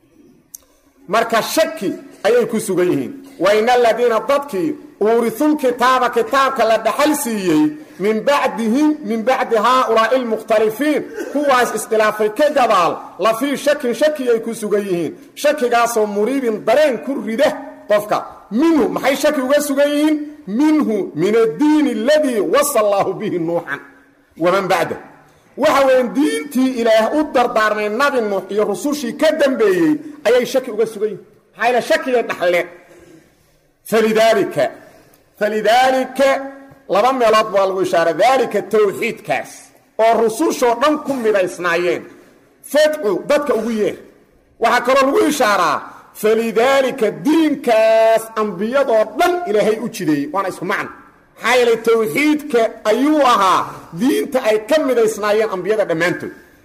marka shaki ayay ku sugan yihiin wa ina aladiina dadkii uurisul kitaaba kitaabka la dhaxal siiyey min bacdihim min bacdi haaulaa'i almukhtalifiin kuwaas iskhilaafay ka gadaal la fii shakin shakiyay ku sugan yihiin shakigaasoo muriibin dareen ku rida qofka minhu maxay shaki uga sugan yihiin minhu min addiini aladii wasa allaahu bihi nuuxan waman bacda waxa weyan diintii ilaah u dardaarmay nabi nuux iyo rusushii ka dambeeyey ayay shaki uga sugan yihin maxaa yaele shakigay dhaxleen falidaalika falidaalika laba meelood baa lagu ishaara daalika tawxiidkaas oo rusushoo dhan ku midaysnaayeen fadcu dadka ugu yeer waxaa kaloo lagu ishaaraa falidaalika diinkaas ambiyadoo dhan ilaahay u jideeyey waana isku macno maxaa yeelay tawxiidka ayuu ahaa diinta ay ka midaysnaayeen ambiyada dhammaantood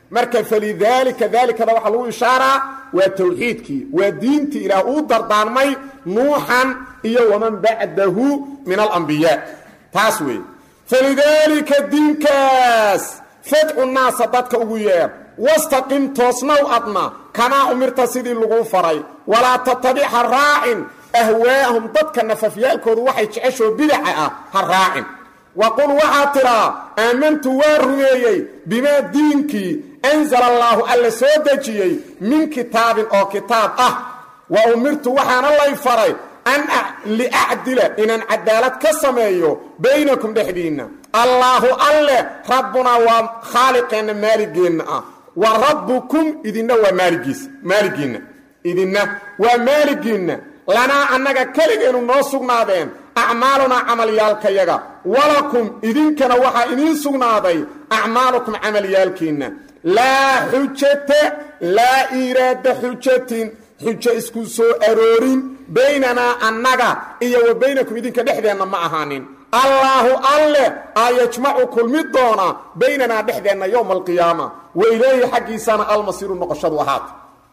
marka falidaalika daalikada waxaa lagu ishaaraa waa tawxiidkii waa diintii ilaah uu dardaarmay nuuxan iyo waman bacdahu min alambiyaa taas weeye falidaalika diinkaas fadcu naasa dadka ugu yeer wastaqim toosnow adna kamaa umirta sidii laguu faray walaa tatabic ha raacin ahwaa'ahum dadka nafafyaalkoodu waxay jeceshoo bidaca ah ha raacin waqul waxaa tidhaa aamantu waa rumeeyey bimaa diinkii anzala allaahu alla soo dejiyey min kitaabin oo kitaab ah wa umirtu waxaana lay faray an liacdila inaan cadaalad ka sameeyo baynakum dhexdiinna allaahu alle rabbunaa waa khaaliqeenna maaligeenna ah wa rabbukum idinna waa maaligiisa maaligiinna idinna waa maaligiinna lanaa annaga keligeenu noo sugnaadeen acmaalunaa camalyaalkayaga walakum idinkana waxaa idiin sugnaaday acmaalukum camalyaalkiinna laa xujata laa iiraada xujatin xujo isku soo aroorin baynanaa annaga iyo wa baynakum idinka dhexdeenna ma ahaanin allaahu alle aa yajmacu kulmi doona baynanaa dhexdeenna yowma alqiyaama wa ilayhi xaggiisana almasiiru noqoshadu ahaata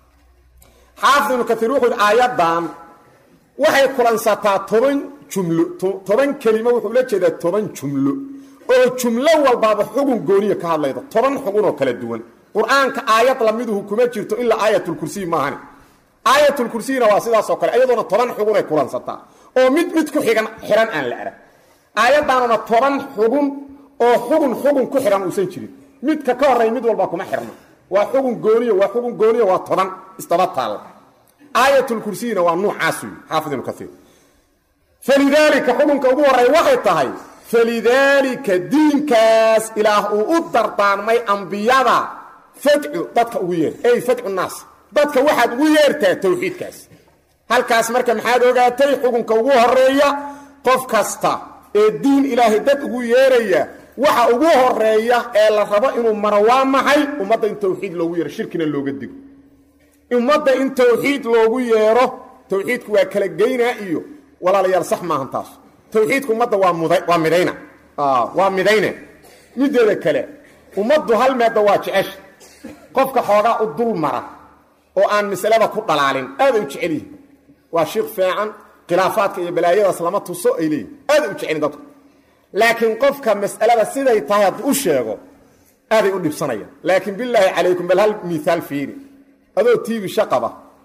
xaafid ibnu kaiir wuxuu yidhi aayaddan waxay kulansataa toban jumlo toban kelimo wuxuu la jeedaa toban jumlo oo jumlo walbaaba xugun gooniya ka hadlayda toban xugun oo kala duwan qur-aanka aayad lamiduhu kuma jirto ilaa aayatulkursiy maahani aayatulkursiyna waa sidaasoo kale iyadoona toban xugunay kulansataa oo mid mid ku xigan xihan aan la arag aayaddaanuna toban xugun oo xugun xugun ku xihan uusan jirin midka ka horreeya mid walba kuma xirna waa xugun gooniya waa xugun gooniya waa toban isdaba taalla aayatulkursiyina waa nuucaas wey xaafid ibnu kaiir falidaalika xukunka ugu horreeya waxay tahay falidaalika diinkaas ilaah uu u dardaarmay ambiyada fadcu dadka ugu yeer ey fadcu naas dadka waxaad ugu yeertaa tawxiidkaas halkaas marka maxaad ogaatay xukunka ugu horeeya qof kasta ee diin ilaahay dad ugu yeeraya waxa ugu horeeya ee la rabo inuu maro waa maxay ummadda in tawxiid loogu yeero shirkina looga digo ummadda in tawxiid loogu yeero tawxiidku waa kala geynaa iyo walaalayaal sax maahan taas tawxiidku ummadda waa mud waa midayna waa midayne mideeda kale ummaddu hal meedda waa jecesha qofka xoogaa u dul mara oo aan masalada ku dhalaalin aaday u jecel yihin waa shiikh fiican khilaafaadka iyo balaayadaas lama tuso ay leeyihin aaday u jecelin dadku laakiin qofka mas'alada siday tahay hadduu u sheego aaday u dhibsanayaan laakiin bilaahi calaykum bal hal miaal fiiri adoo tiibi shaqaba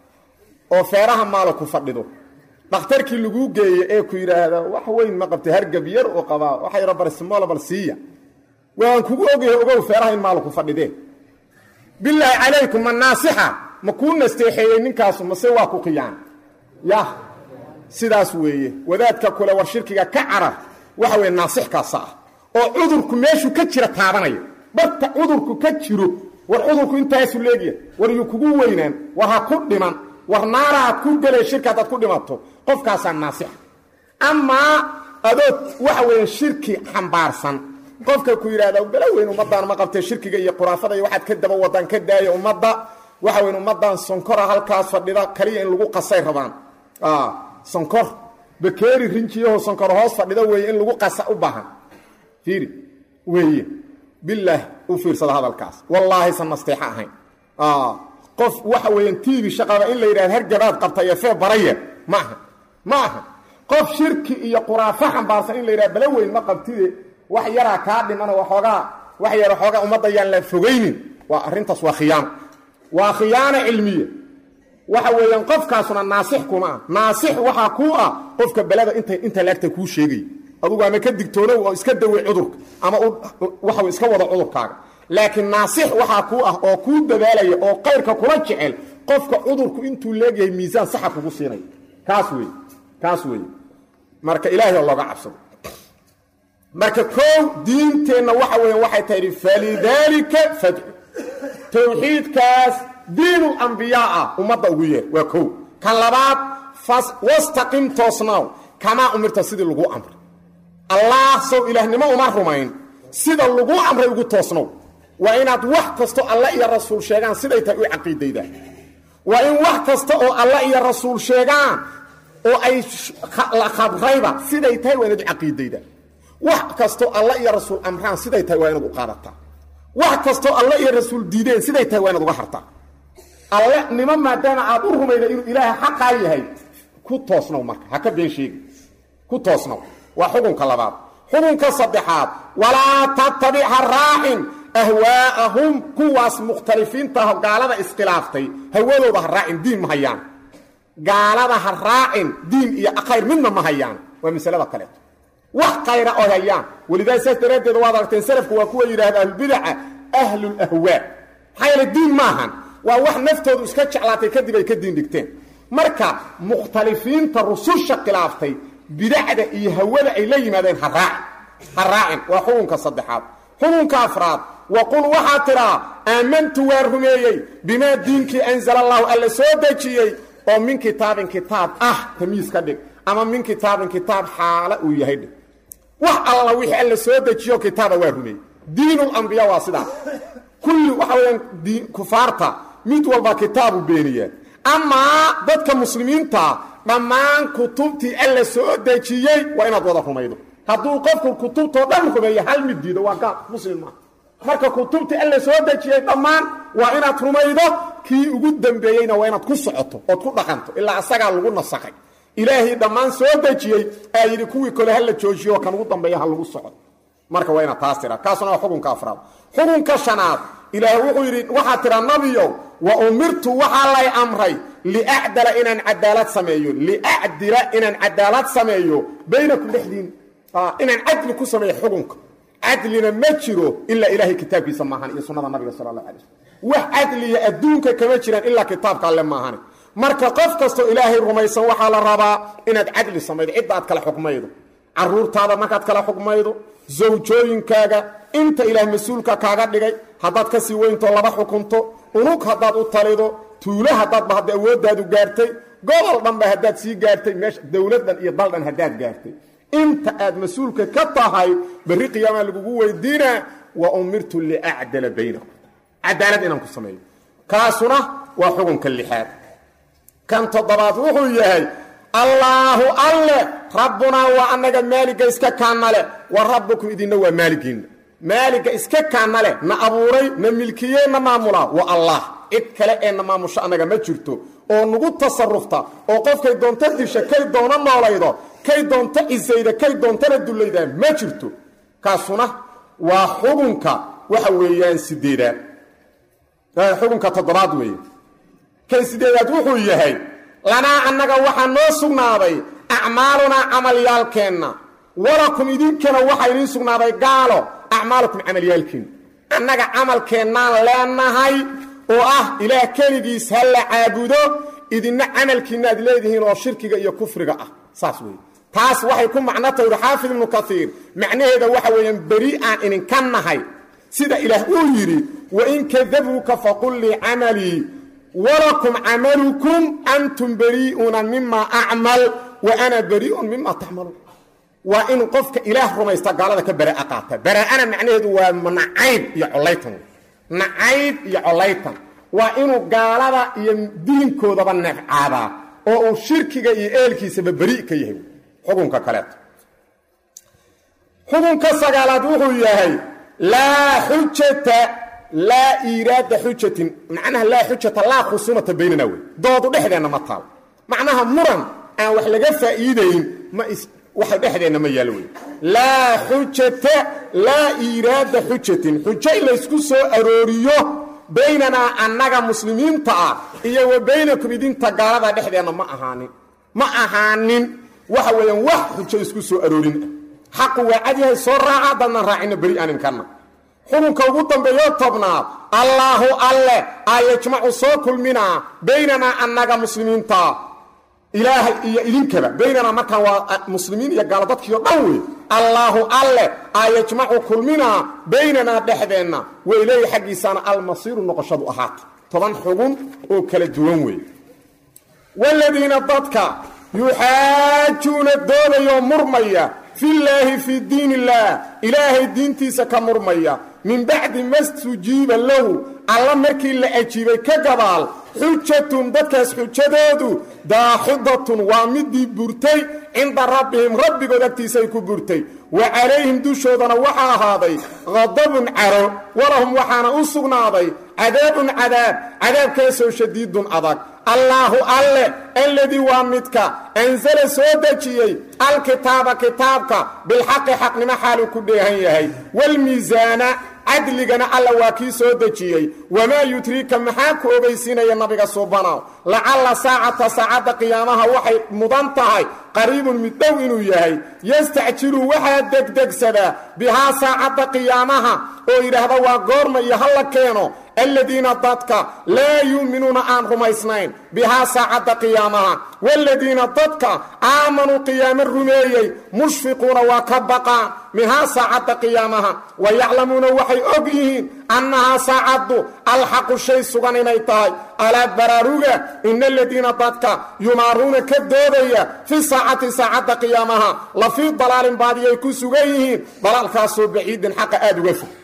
oo feeraha maalo ku fadhido dhakhtarkii laguu geeye ee ku yidhaahda wax weyn ma qabtay hargab yar oo qabaa waxa yaro barsimoolo bal siiya waan kugu ogyahay ogow feeraha in maalo ku fadhidee bilaahi calaykum ma naasixa ma kuu nasteexeeyey ninkaasu mase waa ku qiyaan yah sidaas weeye wadaadka kule war shirkiga ka carar waxa weye naasixkaasa ah oo cudurku meeshuu ka jira taabanaya barta cudurku ka jiro war cudurku intaasu leegya war yuu kugu weynaan war ha ku dhiman war naara had ku gelee shirki haddaad ku dhimato qofkaasaa naasixa amaa adood waxa weeye shirki xambaarsan qofka ku yidhahda bala weyn ummaddaan ma qabtee shirkiga iyo khuraafada iyo waxaad ka daba wadaan ka daaya ummadda waxa weyn ummaddan sonkora halkaas fadhida kaliya in lagu qasay rabaan sonkor bakeeri rinjiyaho sonkor hoos fadhida weeye in lagu qasa u baahan fiiri weeye bilaah u fiirsada hadalkaas wallaahi san nasteexo ahayn qof waxa weeyaan tiibi shaqaba in la yidhahda hargabaad qabta iyo fee baraya ma aha ma aha qof shirki iyo quraafo xambaarsan in la yidhahda bala weyn ma qabtide wax yaraa kaa dhimano waxoogaa wax yar waxoogaa ummadda yaan la fogaynin waa arrintaas waa khiyaano waa khiyaano cilmiya waxa weeyaan qofkaasuna naasix kuma ah naasix waxaa kuu ah qofka belada inta inta laagta kuu sheegay adugu ama ka digtoonow oo iska dawey cudurka ama waxa iska wada cudurkaaga laakiin naasix waxaa kuu ah oo kuu dadaalaya oo qayrka kula jecel qofka cudurku intuu leegyahay miisaan saxa kugu siinaya kaas wey kaas wey marka ilaahay oo looga cabsado marka koow diinteenna waxa weeyaan waxay tahay falidaalika fadcu tawxiidkaas diinul ambiyaa ah ummadda ugu yeer waa kow kan labaad wastaqim toosnaaw kamaa umirta sidii lagu amray allah sow ilaahnimo uma rumayn sida lagu amray ugu toosnow waa inaad wax kasto alla iyo rasuul sheegaan siday tahay u caqiidaydaa waa in wax kasta oo alla iyo rasuul sheegaan oo ay la khabrayba siday tahay waa inaad u caqiidaydaa wax kastoo alla iyo rasuul amraan siday tahay waa inaad u qaadataa wax kastoo alle iyo rasuul diideen siday tahay waa inaad uga hartaa alle nimo maadaama aad u rumayda inuu ilaaha xaqaa yahay ku toosnow marka ha ka been sheegi ku toosnow waa xukunka labaad xukunka saddexaad walaa tattabic ha raacin ahwaa'ahum kuwaas mukhtalifiintaah gaalada iskhilaaftay hawadooda ha raacin diin ma hayaan gaalada ha raacin diin iyo khayr midna ma hayaan waa masalada kaleeto wax khayra oo hayaan welidaa saas daraaddeed waad aragteen salafku waa kuwa yidhahda ahlubidaca ahlulahwaa maxaa yeele diin maahan waa wax naftoodu iska jeclaatay kadib ay ka diin dhigteen marka mukhtalifiinta rususha khilaaftay bidacda iyo hawada ay la yimaadeen ha raacin ha raacin waa xukunka saddexaad xukunka afraad waqul waxaa tidhaa aamantu waan rumeeyey bimaa diinkii anzala allahu alla soo dejiyey oo min kitaabin kitaab ah tamiis ka dhig ama min kitaabin kitaab xaala uu yahay dhig wax alla wixii alla soo dejiyo kitaaba waa rumeeyey diinulambiya waa sidaas kulli waxa weyaan kufaarta mid walba kitaabu beeniyaa amaa dadka muslimiinta dhammaan kutubtii alla soo dejiyey waa inaad wada rumaydo hadduu qofku kutubtoo dhan rumeeyo hal mid diido waa gaal muslim maa marka kutubtii alla soo dejiyey dhammaan waa inaad rumaydo kii ugu dambeeyeyna waa inaad ku socoto ood ku dhaqanto ilaa asagaa lagu nasakhay ilaahay dhammaan soo dejiyey aa yidhi kuwii kole ha la joojiyo kan ugu dambeeya ha lagu soco marka waa inaad taas tiraa kaasuna waa xukunka afraad xukunka shanaad ilaah wuxuu yidhi waxaa tidhaa nabiyow wa umirtu waxaa lay amray liacdala inaan cadaalad sameeyo liacdila inaan cadaalad sameeyo baynakum dhexdiin inaan cadli ku sameeyo xukunka cadlina ma jiro ilaa ilaahay kitaabkiisa maahan iyo sunnada nabiga sala allah alay slm wax cadliya adduunka kama jiraan ilaa kitaabka alle maahane marka qof kastoo ilaahay rumaysan waxaa la rabaa inaad cadli samaydo cidda aad kala xukmaydo caruurtaada markaad kala xukmaydo zawjooyinkaaga inta ilaah mas-uulka kaaga dhigay haddaad ka sii weyntoo laba xukunto unug haddaad u talido tuulo haddaadba hadda awooddaadu gaartay gobol dhanba haddaad sii gaartay meesha dowladdan iyo daldhan haddaad gaartay inta aad mas-uulka ka tahay berri qiyaamaa lagugu weydiinaa wa umirtu liacdala baynakum cadaalad inaan ku sameeyo kaasuna waa xukunka lixaad kan toddobaad wuxuu yahay allaahu alle rabbunaa waa annaga maaliga iska kaanna leh wa rabbukum idinna waa maaligiinna maaliga iska kaanna leh na abuuray na milkiyey na maamulaa waa allah cid kale ee na maamusho annaga ma jirto oo nagu tasarufta oo qofkay doonto disha kay doono noolaydo kay doonto cisayda kay doontona dullaydaa ma jirto kaasuna waa xukunka waxa weeyaan sideedaad xukunka toddobaad weeye kan sideedaad wuxuu yahay lanaa annaga waxaa noo sugnaaday acmaalunaa camalyaalkeenna walakum idinkana waxaa idiin sugnaaday gaalo acmaalukum camalyaalkiinna annaga camalkeennaan leenahay oo ah ilaah keligiis ha la caabudo idinna camalkiinna aad leedihiin oo shirkiga iyo kufriga ah saas weeye taas waxay ku macno tawri xaafid ibnu kaiir macnaheeda waxa weeyaan beri aan idinka nahay sida ilaah uu yidhi wain kadabuuka faqul lii camalii walakum camalukum antum berii'una mima acmal wa ana berii'un mima tacmaluun waa inuu qofka ilaah rumaysta gaalada ka baraa qaata baraa'ana macnaheedu waa nacayb iyo collaytan nacayb iyo collaytan waa inuu gaalada iyo diinkoodaba nefcaadaa oo uu shirkiga iyo eelkiisaba beri ka yahay xukunka kaleeto xukunka sagaalaad wuxuu yahay laa xujata laa iiraada xujatin macnaha laa xujata laa khusumata baynana wey doodu dhexdeenna ma taal macnaha muran aan wax laga faa'iidayn ma waxa dhexdeenna ma yaalo wey laa xujata laa iiraada xujatin xujo in laysku soo arooriyo baynanaa annaga muslimiinta ah iyo wa baynakum idinta gaalada dhexdeenna ma ahaanin ma ahaanin waxa weeyaan wax xujo isku soo aroorin ah xaqu waa cadyahay soo raaca dadnan raacina beri aaninkanna xukunka ugu dambeeyo tobnaad allaahu alle aa yajmacu soo kulminaa baynanaa annaga muslimiinta ilaahay iyo idinkaba baynanaa markaan waa muslimiin iyo gaalo dadkiio dhan wey allaahu alle aa yajmacu kulminaa baynanaa dhexdeenna weyleeya xaggiisaana almasiiru noqoshadu ahaata toban xugun oo kala duwan wey waladiina dadka yuxaajuuna doodayoo murmaya fillaahi fii diin illaah ilaahay diintiisa ka murmaya min bacdi ma stujiiba lahu alla markii la ajiibay ka gabaal xujatum dadkaas xujadoodu daaxidatun waa midii burtay cinda rabbihim rabbigood agtiisay ku burtay wa calayhim dushoodana waxaa ahaaday qadabun caro walahum waxaana u sugnaaday cadaabun cadaab cadaabkaasoo shadiidun adag allaahu alle alladii waa midka ansala soo dejiyey alkitaaba kitaabka bilxaqi xaqnimo xaaluu ku dheehan yahay waalmiisaana cadligana alla waa kii soo dejiyey wamaa yudriika maxaa ku ogeysiinaya nabiga suubanow lacalla saacata saacadda qiyaamaha waxay mudan tahay qariibun mid dhow inuu yahay yastacjilu waxaa degdegsadaa bihaa saacadda qiyaamaha oo yidhaahda waa goorma iyo halla keeno aladiina dadka laa yuuminuuna aan rumaysnayn bihaa saacadda qiyaamaha waaladiina dadka aamanuu qiyaamo rumeeyey mushfiquuna waa ka baqaan minhaa saacadda qiyaamaha wa yaclamuuna waxay og yihiin annahaa saacaddu alxaqu shay sugan inay tahay alaa baraaruga ina aladiina dadka yumaaruuna ka doodaya fi saacati saacadda qiyaamaha la fii dalaalin baadiyay ku sugan yihiin dalaalkaasoo baciidin xaqa aada uga fog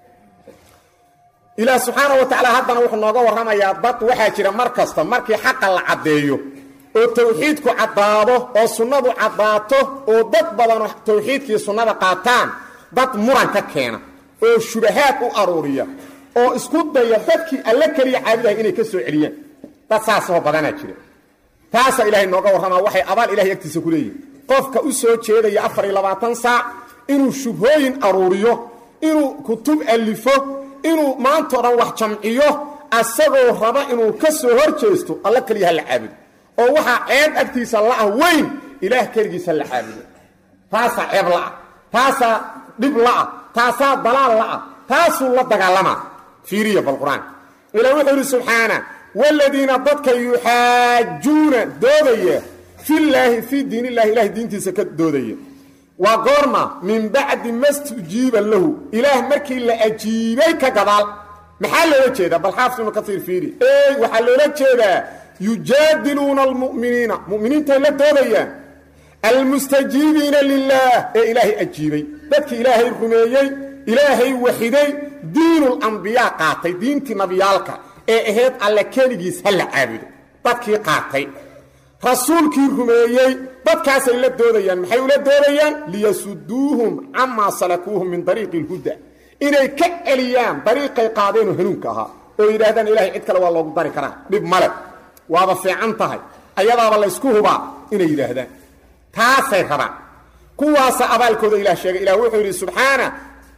ilaah subxaana wa tacaala haddana wuxuu nooga warramayaa dad waxaa jira mar kasta markii xaqa la caddeeyo oo tawxiidku caddaado oo sunnadu caddaato oo dad badano tawxiidkii sunnada qaataan dad muran ka keena oo shubahaad u aruuriya oo isku daya dadkii alle keliya caabudahay inay ka soo celiyaan dad saasoo badanaa jira taasaa ilaahay nooga warramaa waxay abaal ilahay agtiisa ku leeyihin qofka u soo jeedaya afar iyo labaatan saac inuu shubhooyin aruuriyo inuu kutub alifo inuu maanta o dhan wax jamciyo asagoo raba inuu ka soo hor jeesto alla keliya ha la caabudo oo waxaa ceeb agtiisa la'ah weyn ilaah keligiisa la caabudo taasaa ceeb la'ah taasaa dhib la'ah taasaa dalaal la'ah taasuu la dagaalamaa fiiriya bal qur-aanka ilaa wuxuu yidhi subxaana waaladiina dadka yuxaajuuna doodaya filaahi fii diin illahi ilahay diintiisa ka doodaya waa goorma min bacdi mastujiiba lahu ilaah markii la ajiibay ka gadaal maxaa loola jeedaa bal xaafis ibnu kasiir fiiri ey waxaa loola jeedaa yujaadiluuna almu'miniina mu'miniintay la doodayaan almustajiibiina lilaah ee ilaahay ajiibay dadkii ilaahay rumeeyey ilaahay waxiday diinulambiyaa qaatay diintii nabiyaalka ee ahayd alle keligiis ha la caabudo dadkii qaatay rasuulkii rumeeyey dadkaasay la doodayaan maxay ula doodayaan liyasuduuhum camaa salakuuhum min dariiqi اlhuda inay ka celiyaan dariiqay qaadeenoo hanuunka ahaa oo yidhaahdaan ilahay cid kale waa loogu dari karaa dhib male waaba fiican tahay ayadaaba laysku hubaa inay yidhaahdaan taasay rabaan kuwaasa abaalkooda ilah sheegay ilah wuxuu yidhi subxaana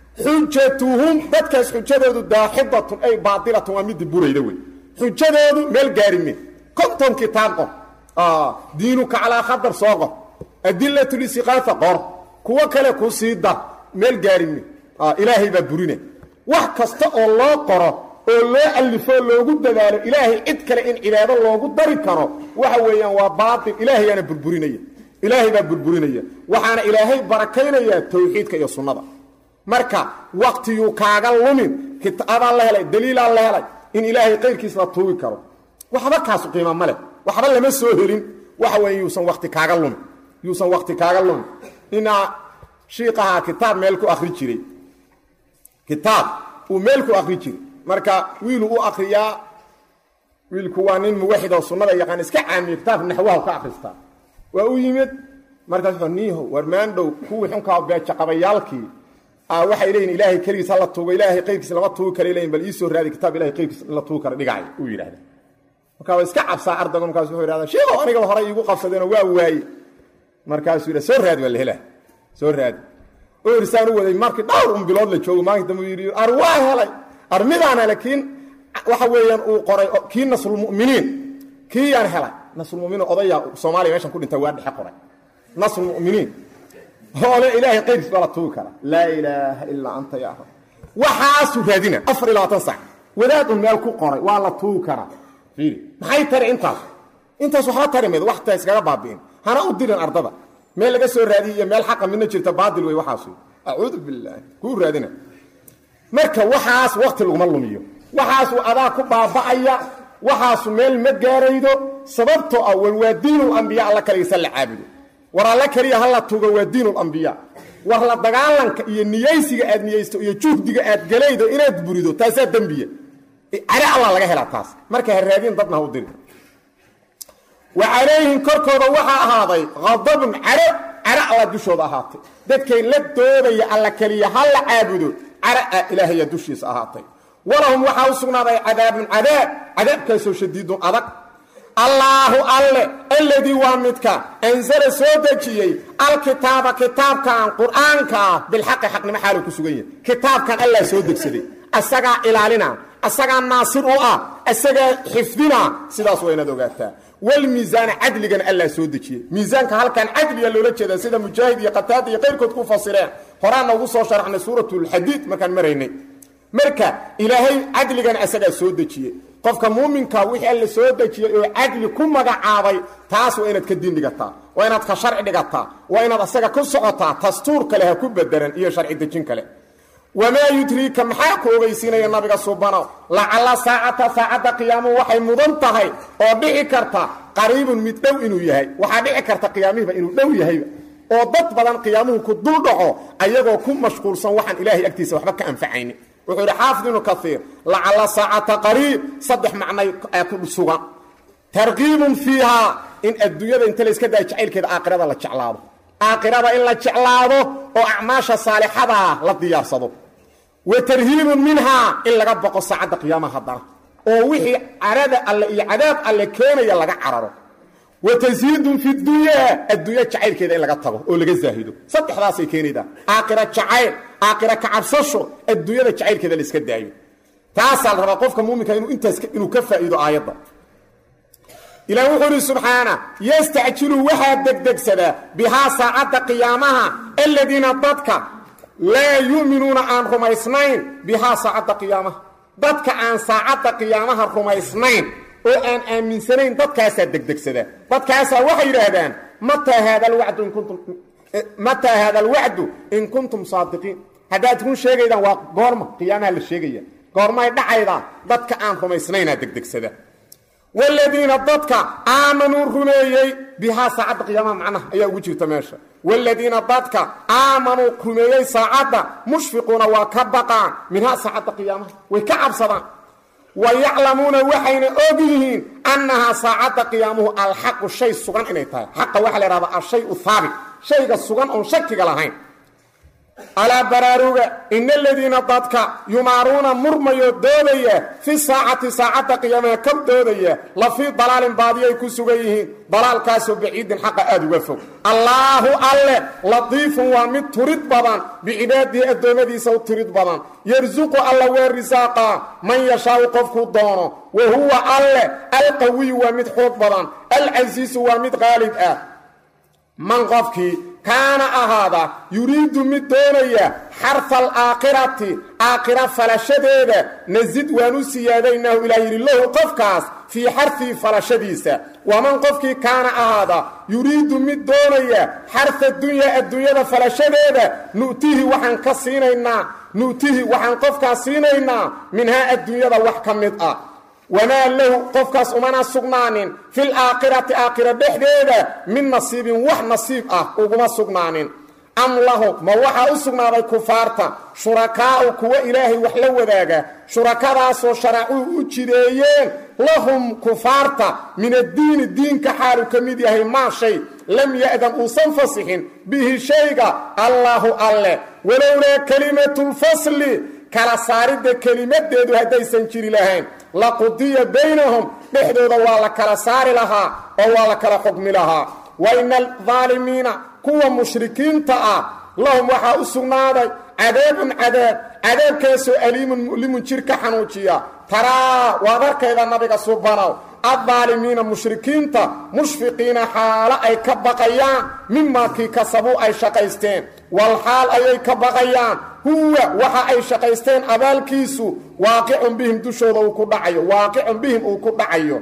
xujatuhum dadkaas xujadoodu daaxidatun ay baadilatun waa midii burayda wey xujadoodu meel gaarime konton kitaab qor diinuka calaa khadar soo qor adilatlistiqaafa qor kuwo kale ku sii dar meel gaarime ilaahay baa burina wax kasta oo loo qoro oo loo alifo loogu dadaalo ilaahay cid kale in cibaado loogu dari karo waxa weeyaan waa baatil ilaahayaana burburinaya ilaahay baa burburinaya waxaana ilaahay barakaynayaa tawxiidka iyo sunnada marka waktiyuu kaaga lumin kitaabaa la helay daliilaa la helay in ilaahay qayrkiis la tuugi karo waxba kaasu qiima ma leh waxba lama soo helin waxa weeye yuusan wakti kaaga lumin yuusan wakti kaaga lumin ninaa shiikahaa kitaab meel ku akri jiray kitaab uu meel ku akri jiray marka wiiluu u akriyaa wiilku waa nin muwaxid oo sunnada yaqaan iska caamiyo kitaabka naxwaha ka akristaa waa u yimid markaas wuxuu niiho war maandhow kuwii xunkaa beejaqabayaalkii waxay leeyihin ilaahay keligiis hala tuugo ilaahay qayrkiis lama tuugi kara leyin bal iisoo raadi kitaab ilahay qayrkiis in la tuugi kara dhigacay uu yidhahda markaa waa iska cabsaa ardaygu markaas wuxuu yidhahdaa sheego anigaba horay iigu qabsadeenoo waa waaye markaasuu yidha soo raadi waa la helaa soo raadi oo irsaan u waday markii dhowr un bilood la joogo maalinta dambu yidhi ar waa helay ar midaana laakiin waxa weeyaan uu qoray kii nasrulmu'miniin kii yaan helay nasrulmuminiin odaya soomaaliya meeshan ku dhinta waa dhexe qoray nasrulmu'miniin hoole ilaahay qayrkiis baa la tuugi kara laa ilaaha ilaa anta yaa rab waxaasuu raadina afar iyo labaatan sac wadaad un meel ku qoray waa la tuugi karaa fiiri maxay tari intaas intaas waxba tari mayd waxta iskaga baabi'in hana u dirin ardada meel laga soo raadiy iyo meel xaqa midna jirta baadil wey waxaasu acuudu bilaahi kuu raadina marka waxaas wakti laguma lumiyo waxaasu adaa ku baaba'aya waxaasu meel ma gaaraydo sababtoo ah wan waa diinulambiya alla kaligiisa la caabudo war alla keliya hala tugo waa diinulambiya war la dagaalanka iyo niyaysiga aad niyaysto iyo juhdiga aad galaydo inaad burido taasaa dembiya care alla laga helaa taas marka ha raadin dadna ha u diri wa calayhim korkooda waxaa ahaaday qadabun caro caro alla dushooda ahaatay dadkay la doodaya alla keliya ha la caabudo cara a ilaahaya dushiisa ahaatay walahum waxaa u sugnaaday cadaabun cadaab cadaabkaasoo shadiidun adag allaahu alle alladii waa midka ansala soo dejiyey alkitaaba kitaabkan qur'aanka ah bilxaqi xaqnimo xaaluu ku sugan yahay kitaabkan allaa soo degsaday asagaa ilaalina asagaa naasir u ah asagaa xifdina sidaas waa inaad ogaataa walmiisaana cadligana allaa soo dejiyey miisaanka halkan cadliga loola jeedaa sida mujaahid iyo qataada iyo qayrkood ku fasireen horaana ugu soo sharaxnay suuratulxadiid markaan maraynay marka ilaahay cadligana asagaa soo dejiyey qofka muuminka wixii alla soo dejiyey oo cadli ku magacaabay taas waa inaad ka diin dhigataa waa inaad ka sharci dhigataa waa inaad asaga ku socotaa dastuur kale ha ku bedelan iyo sharci dejin kale wamaa yudriika maxaa ku ogeysiinaya nabiga subanow lacalla saacata saacadda qiyaamuhu waxay mudan tahay oo dhici karta qariibun mid dhow inuu yahay waxaa dhici karta qiyaamihiiba inuu dhow yahayba oo dad badan qiyaamuhu ku dul dhaco ayagoo ku mashquulsan waxaan ilaahay agtiisa waxba ka anfacayni wuxuu yidhi xaafid ibnu kaiir lacalla saacata qariib saddex macnay ku sugan tarkiibun fiihaa in adduunyada inta layska daya jacaylkeeda aakhirada la jeclaado aakhirada in la jeclaado oo acmaasha saalixadaa la diyaarsado wa tarhiibun minhaa in laga boqo saacadda qiyaamaha haddana oo wixii carada alle iyo cadaab alle keenaya laga cararo wa tashiidun fi dunyaa adduunya jacaylkeeda in laga tago oo laga zaahido saddexdaasay keenaydaa aakhira jacayl aakhira kacabsasho adduunyada jacaylkeeda la iska daayo taasaa la rabaa qofka muuminka inuu intaas inuu ka faa'iido aayadda ilaah wuxuu ihi subxaana yastacjilu waxaa degdegsadaa bihaa saacadda qiyaamaha aladiina dadka laa yu'minuuna aan rumaysnayn bihaa saacadda qiyaamaha dadka aan saacadda qiyaamaha rumaysnayn oo aan aaminsanayn dadkaasaa degdegsadaa dadkaasaa waxay yidhaahdaan mataa haada alwacdu in kuntum mataa haada alwacdu in kuntum saadiqiin haddaad run sheegaydaan waa goorma qiyaamaha la sheegaya goormay dhacaydaa dadka aan rumaysnaynaa degdegsada wladiina dadka aamanuu rumeeyey bihaa saacadda qiyaamaha macnaha ayaa ugu jirta meesha wladiina dadka aamanuu rumeeyey saacadda mushfiquuna waa ka baqaan minhaa saacadda qiyaamaha way ka cabsadaan wa yaclamuuna waxayna og yihiin annahaa saacadda qiyaamuhu alxaqu shay sugan inay tahay xaqa waxaa la ihahdaa ashayu haabit shayga sugan oon shakiga lahayn alaa baraaruga ina aladiina dadka yumaaruuna murmayoo doodaya fi saacati saacadda qiyaamaha ka doodaya la fii dalaalin baadiyay ku sugan yihiin dalaalkaasoo baciidin xaqa aada uga fog allaahu alle latiifun waa mid turid badan bicibaadihi addoommadiisa u tirid badan yarsuqu alla waa risaaqa man yashaau qofkuu doono wa huwa alle alqawiyu waa mid xoog badan alcasiisu waa mid qaalib ah man qofkii kaana ahaada yuriidu mid doonaya xarfa alaakhirati aakhira falashadeeda nasid waan u siyaadaynaahu ilaa yidhi lahu qofkaas fii xarfii falashadiisa waman qofkii kaana ahaada yuriidu mid doonaya xarfa dunyaa adduunyada falashadeeda nu'tihi waxaan ka siinaynaa nu'tihi waxaan qofkaas siinaynaa minhaa adduunyada wax ka mid ah wamaa lahu qofkaas umana sugnaanin fil aakhirati aakhira dhexdeeda min nasiibin wax nasiib ah uguma sugnaanin am lahum ma waxaa u sugnaaday kufaarta shurakaa'u kuwa ilaahay wax la wadaaga shurakadaasoo sharacuu u jideeyeen lahum kufaarta min addiini diinka xaalu ka mid yahay maa shay lam ya'dan uusan fasixin bihi shayga allaahu alle walowlaa kelimatulfasli kala saaridda kelimadeedu haddaysan jiri lahayn laqudiya baynahum dhexdooda waa la kala saari lahaa oo waa la kala xukmi lahaa wa ina aldaalimiina kuwa mushrikiinta ah lahum waxaa u sugnaaday cadaabun cadaab cadaabkaasoo aliimun mu'limun jir ka xanuujiya taraa waad arkayda nabiga subanow addaalimiina mushrikiinta mushfiqiina xaalo ay ka baqayaan mimaa kii kasabuu ay shaqaysteen wal xaal ayay ka baqayaan huwa waxa ay shaqaysteen abaalkiisu waaqicun bihim dushooda uu ku dhacayo waaqicun bihim uu ku dhacayo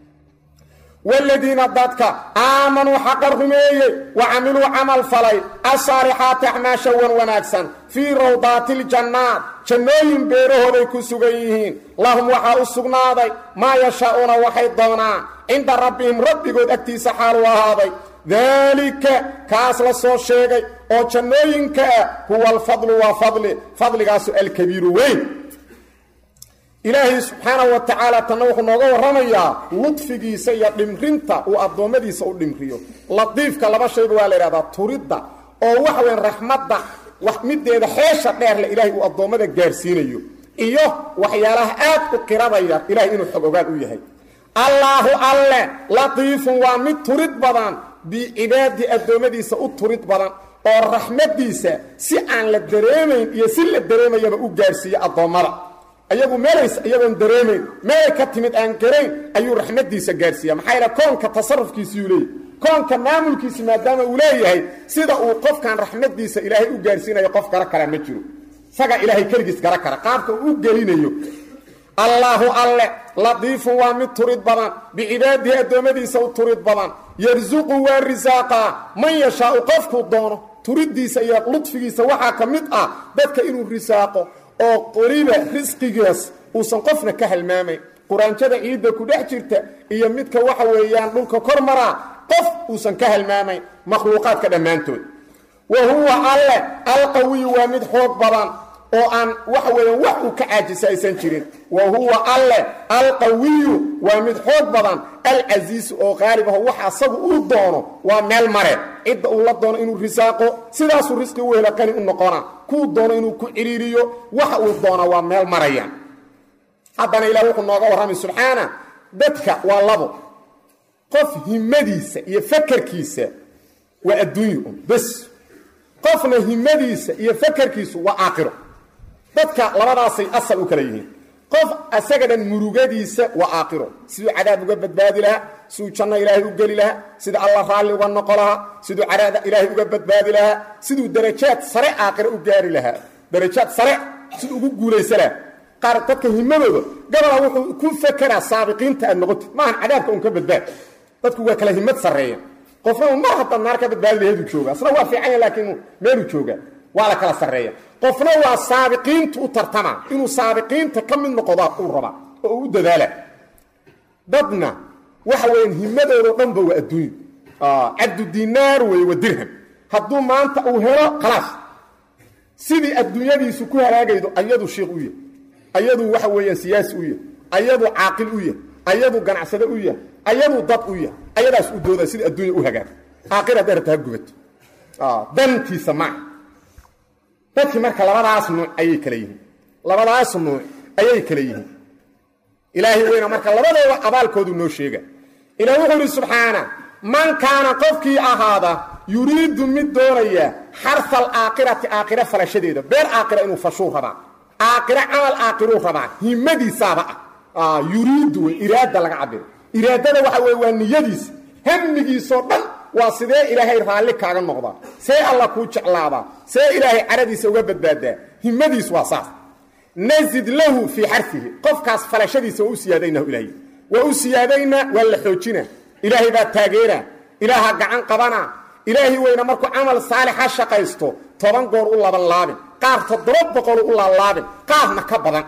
wladiina dadka aamanuu xaqa rumeeyey wa camiluu camal falay asaalixaati acmaasha wan wanaagsan fii rawdaati ljannaat jannooyin beerahooday ku sugan yihiin lahum waxaa u sugnaaday maa yashaa'uuna waxay doonaan cinda rabbihim rabbigood agtiisa xaalu ahaaday daalika kaas la soo sheegay oo jannooyinka ah huwa alfadlu waa fadli fadligaasu alkabiiru weyn ilaahay subxaanahu wa tacaala tanna wuxuu nooga warramayaa ludfigiisa iyo dhimrinta uu addoommadiisa u dhimriyo latiifka laba shayba waa la yidhahdaa turidda oo waxa weyn raxmadda wax mideeda xeesha dheerle ilaahay uu addoommada gaarsiinayo iyo waxyaalaha aad u qiradaya ilahay inuu xog ogaal u yahay allaahu alle latiifun waa mid turid badan bicibaadi addoommadiisa u turid badan oo raxmaddiisa si aan la dareemayn iyo si la dareemayaba u gaarsiiye addoommada ayagu meelays iyagoon dareemayn meelay ka timid aan garayn ayuu raxmaddiisa gaarsiiya maxaa yaele koonka tasarufkiisiyuu leeyahy koonka maamulkiisi maadaama uu leeyahay sida uu qofkan raxmaddiisa ilaahay u gaarsiinayo qof gara kara ma jiro isagaa ilaahay keligiis gara kara qaabka uu u gelinayo allaahu alle latiifun waa mid turid badan bicibaadihi addoommadiisa u turid badan yarsuqu waa risaaqaa man yashaau qofkuu doono turiddiisa iyo ludfigiisa waxaa ka mid ah dadka inuu risaaqo oo qoriba risqigaas uusan qofna ka halmaamayn quraanjada ciidda ku dhex jirta iyo midka waxa weeyaan dhulka kor maraa qof uusan ka halmaamayn makhluuqaadka dhammaantood wa huwa alle alqawiyu waa mid xoog badan oo aan waxa weeyaan wax uu ka caajisa aysan jirin wa huwa alle alqawiyu waa mid xoog badan alcasiisu oo qaalib aho wax asagu uu doono waa meel mare cidda uu la doono inuu risaaqo sidaasuu risqi u helo qani u noqona kuu doono inuu ku ciriiriyo waxa uu doona waa meel maraya haddana ilah wuxuu nooga warramay subxaana dadka waa labo qof himadiisa iyo fakarkiisa waa adduunyo un bes qofna himadiisa iyo fakarkiisu waa aakhiro dadka labadaasay asal u kala yihiin qof asaga dhan murugadiisa waa aakhiro siduu cadaab uga badbaadi lahaa siduu janno ilaahay u geli lahaa sida alla raalli uga noqo lahaa siduu cadaada ilaahay uga badbaadi lahaa siduu darajaad sare aakhiro u gaari lahaa darajaad sare siduu ugu guulaysa lahaa qaar dadka himadooda gabola wuxuu ku fakeraa saabiqiinta aad noqotid maahan cadaabka un ka badbaad dadku waa kala himad sarreeya qofna un mar haddaad naar ka badbaadi laheeduu jooga asna waa fiicanya laakiin meeluu jooga waa la kala sarreeya qofna waa saabiqiintu u tartama inuu saabiqiinta ka mid noqdo uu rabaa oo uu u dadaala dadna waxa weeyaan himadoodao dhanba waa adduunyo cabdu dinaar wey wa dirham hadduu maanta uu helo khalaas sidii adduunyadiisu ku halaagaydo ayadu shiikh u yahy ayadu waxa weeyaan siyaasi u yahy ayadu caaqil u yahy ayadu ganacsade u yahy ayadu dad u yahy ayadaas u dooda sida adduunya u hagaag aakhir hadday rabta ha gubato dantiisa maa dadkii marka labadaas nuuc ayay kala yihiin labadaas nuuc ayay kala yihiin ilaahay weyna marka labadooda abaalkoodu noo sheega ilah wuxuu idhi subxaana man kaana qofkii ahaada yuriidu mid doonaya xarfa alaakhirati aakhira falashadeeda beer aakhira inuu fashuu rabaa aakhira camal aakhiruu rabaa himadiisaaba ah yuriidu wey iraada laga cabiro iraadada waxa weye waa niyadiisa hamigiisoo dhan waa sidee ilaahay raalli kaaga noqdaa see alla kuu jeclaadaa see ilaahay caradiisa uga badbaadaa himadiis waa saas nasid lahu fii xarfihi qofkaas falashadiisa waa u siyaadaynahu ilaahay waa u siyaadaynaa waa la xoojina ilaahay baa taageera ilaaha gacan qabana ilaahay weyna markuu camal saalixa shaqaysto toban goor u laban laabin qaar toddoba boqolu u laalaabin qaarna ka badan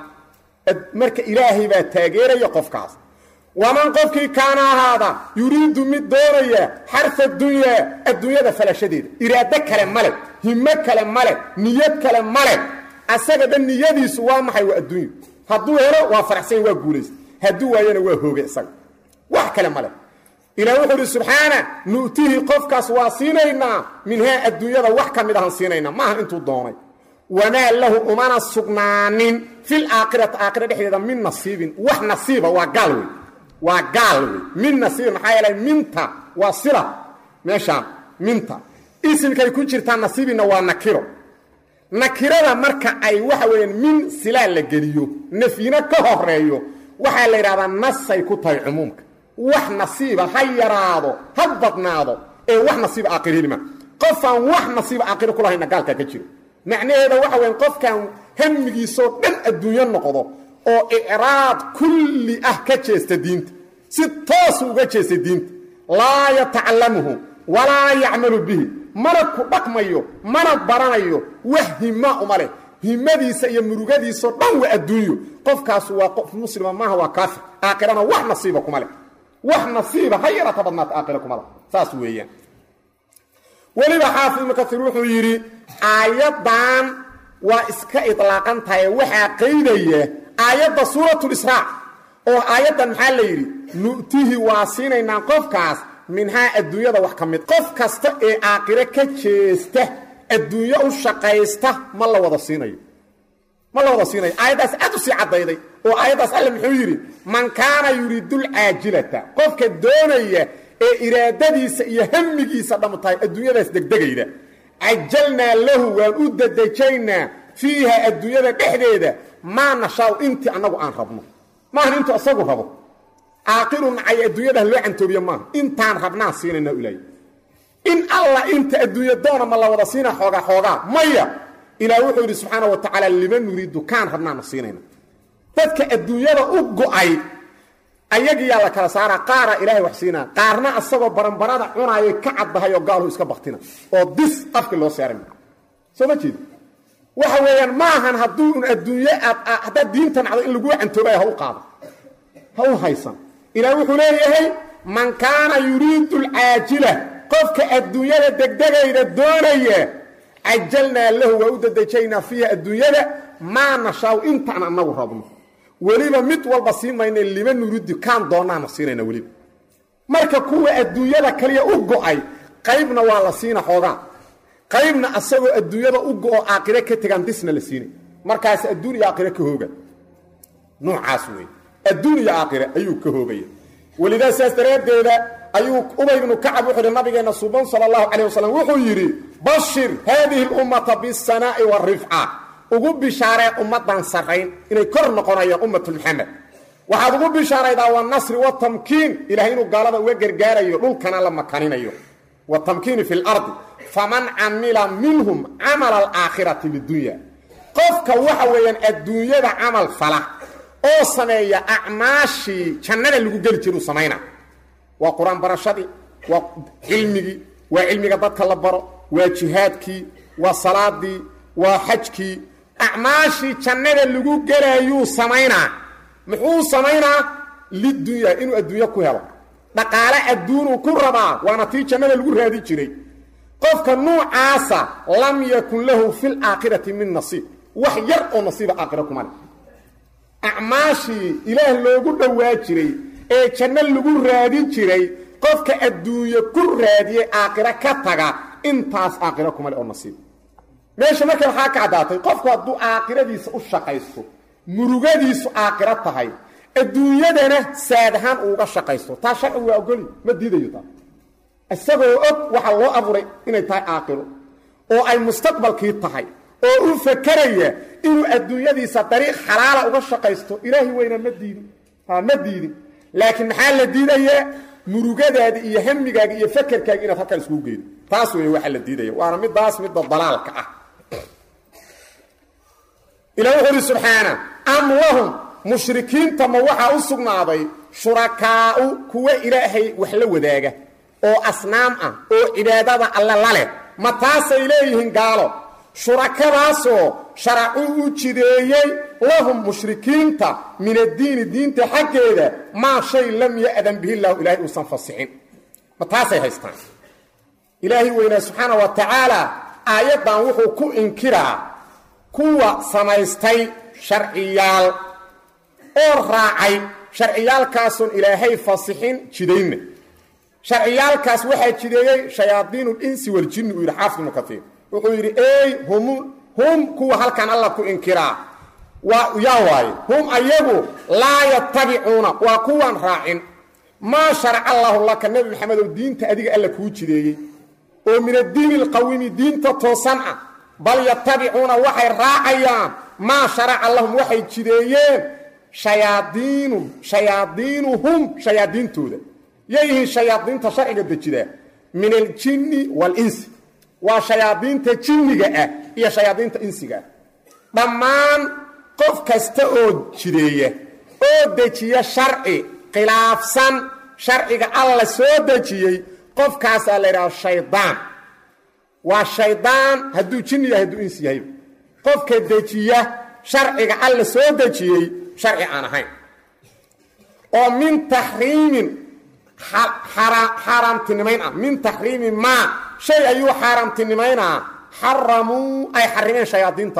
marka ilaahay baa taageeraya qofkaas waman qofkii kaana ahaada yuriidu mid doonaya xarfa dunyaa adduunyada falashadeeda iraado kale male himo kale male niyad kale male asaga dhan niyadiisu waa maxay waa adduunyo hadduu helo waa faraxsan waa guulaysta hadduu waayana waa hooge isaga wax kale male ilaah wuxuu uhi subxaana nu'tihi qofkaas waa siinaynaa minhaa adduunyada wax ka mid ahan siinaynaa maaha intuu doonay wamaa lahu umana sugnaanin fil aakhirati aakhira dhexdeeda min nasiibin wax nasiiba waa gaal wey waa gaal wey min nasiibin maxaa yeelay minta waa sila meeshaan minta isimkay ku jirtaa nasiibinna waa nakiro nakirada marka ay waxa weeyaan min silaa la geliyo nafyina ka horeeyo waxaa la yidhahdaa nasay ku tahay cumuumka wax nasiiba ha yaraado ha badnaado ee wax nasiiba aakhir helima qofaan wax nasiiba aakhiro ku lahayna gaalkaa ka jiro macnaheeda waxa weyan qofkan hamigiisoo dhan adduunyo noqdo oo icraad kulli ah ka jeesta diinta si toosu uga jeesta diinta laa yatacalamuhu walaa yacmalu bihi mana ku dhaqmayo mana baranayo wax hima uma leh himadiisa iyo murugadiisao dhan waa adduunyo qofkaasu waa qof muslima maaha waa kaafir aakhirana wax nasiiba kuma leh wax nasiiba ha yarata badnaata aakhira kuma leh saas weeyaan weliba xaafid ibnu kaiir wuxuu yidhi aayaddan waa iska idlaaqan tahay waxaa qaydaya aayadda suuratulisraa oo aayaddan maxaa la yidhi nu'tihi waa siinaynaa qofkaas minhaa adduunyada wax ka mid qof kasta ee aakhire ka jeesta adduunyo u shaqaysta ma la wada siinayo ma la wada siinayo aayaddaas aad u sii caddayday oo aayaddaas alle muxuu yidhi man kaana yuriidulcaajilata qofka doonaya ee iraadadiisa iyo hamigiisa dhammu tahay adduunyadaas degdegayda cajalnaa lahu waan u dedejaynaa fiiha adduunyada dhexdeeda maa nashaau intii annagu aan rabno maahan intuu asagu rabo aaqiru nacay adduunyadaha loo cantoobiye maaha intaan rabnaan siinayna ilaahay in alla inta adduunya doona ma la wada siina xoogaa xoogaa maya ilaah wuxuu yidhi subxaana wa tacaala liman nuriidu kaan rabnaana siinayna dadka adduunyada u go'ay ayagiyaa la kala saaraa qaara ilaahay wax siinaa qaarna asagoo baranbarada cunaayay ka caddahay oo gaaluhu iska baktina oo dis afka loo saaray soo ma jeedi waxa weeyaan maahan hadduu un adduunye aad haddaad diinta nacdo in laguu cantoobaya ha u qaado ha u haysan ilaah wuxuu leeyahay man kaana yuriidu alcaajila qofka adduunyada degdegayda doonaya cajalnaa lahu waa u dedejaynaa fiiha adduunyada maa nashaaw intaan annagu rabno weliba mid walba sii mayna lima nuridi kaan doonaana siinayna weliba marka kuwa adduunyada kaliya u go'ay qaybna waa la siina xoogaa qaybna asagoo adduunyada u go'o aakhire ka tegaan disna la siinay markaas adduun iyo aakhire ka hooga noocaas wey adduun iyo aakhire ayuu ka hoogaya welidaa sidaas daraaddeeda ayuu ubay bnu kacab wuxuu yidhi nabigeenna suban sala allahu calayh wasalam wuxuu yidhi bashir haadihi lummata bisanaa'i waarifca ugu bishaaree ummaddan sarrayn inay kor noqonayaan ummatu maxamed waxaad ugu bishaaraydaa wanasri watamkiin ilahay inuu gaalada uga gargaarayo dhulkana la makaninayo watamkiini fi lardi faman camila minhum camala alaakhirati lidunya qofka waxa weeyaan adduunyada camal fala oo sameeya acmaashii jannada lagu geli jiruu samayna waa qur-aan barashadii waa cilmigii waa cilmiga dadka la baro waa jihaadkii waa salaadii waa xajkii acmaashii jannada lagu gelayuu samaynaa muxuu samaynaa lidunya inuu adduunyo ku helo dhaqaale adduunuu ku rabaa waana tii jannada lagu raadi jiray qofka nuucaasa lam yakun lahu fi laakhirati min nasiib wax yar oo nasiiba aakhira kuma leh acmaashii ilaah loogu dhowaa jiray ee janno lagu raadi jiray qofka adduunye ku raadiyey aakhiro ka taga intaas aakhiro kuma leh oo nasiib meesha marka waxaa ka caddaatay qofku hadduu aakhiradiisa u shaqaysto murugadiisu aakhiro tahay adduunyadana saad ahaan uuga shaqaysto taa sharcigu waa ogoli ma diidayo taa isagoo og waxaa loo abuuray inay tahay aakhiro oo ay mustaqbalkii tahay oo u fakeraya inuu adduunyadiisa dariiq xalaala uga shaqaysto ilaahi weyna ma diidin ha ma diidin laakiin maxaa la diidayaa murugadaadi iyo hamigaaga iyo fakerkaaga inaad halkan iskugu geedo taas wey waxaa la diidaya waana midaas midda dalaalka ah ilah wuxuu uhi subxaana am lahum mushrikiinta ma waxaa u sugnaaday shurakaa'u kuwa ilaahay wax la wadaaga oo asnaam ah oo cibaadada alle la leh ma taasay leeyihiin gaalo shurakadaasoo sharacuu u jideeyey lahum mushrikiinta min addiini diinta xaggeeda maa shay lam ya'dan bihi llahu ilaahay uusan fasixin ma taasay haystaan ilaahay weynaa subxaana wa tacaala aayaddan wuxuu ku inkiraa kuwa samaystay sharciyaal oo raacay sharciyaalkaasun ilaahay fasixin jidaynna sharciyaalkaas waxaa jideeyey shayaadiinu linsi waljinni uu yidhi xaafid ibnu kaiir wuxuu yidhi ey hum hum kuwa halkan alla ku inkiraa waa yaa waaye hum ayagu laa yatabicuuna waa kuwaan raacin maa sharaca allaahu laka nebi maxamedow diinta adiga alla kuu jideeyey oo min addiini alqawimi diinta toosan ah bal yatabicuuna waxay raacayaan maa sharaca lahum waxay jideeyeen shayaadiinu shayaadiinuhum shayaadiintooda yayihiin shayaadiinta sharciga dejidaa min aljinni waalinsi waa shayaadiinta jinniga ah iyo shayaadiinta insiga ah dhammaan qof kasta oo jideeya oo dejiya sharci khilaafsan sharciga alla soo dejiyey qofkaasaa la yidhaha shaydaan waa shaydaan hadduu jinni yahay hadduu insi yahayba qofka dejiya sharciga alla soo dejiyey sharci aan ahayn oo min taxriimin xaaraamtinimayn ah min taxriimi maa shay ayuu xaaraamtinimaynaa xaramuu ay xarimeen shayaadiintaas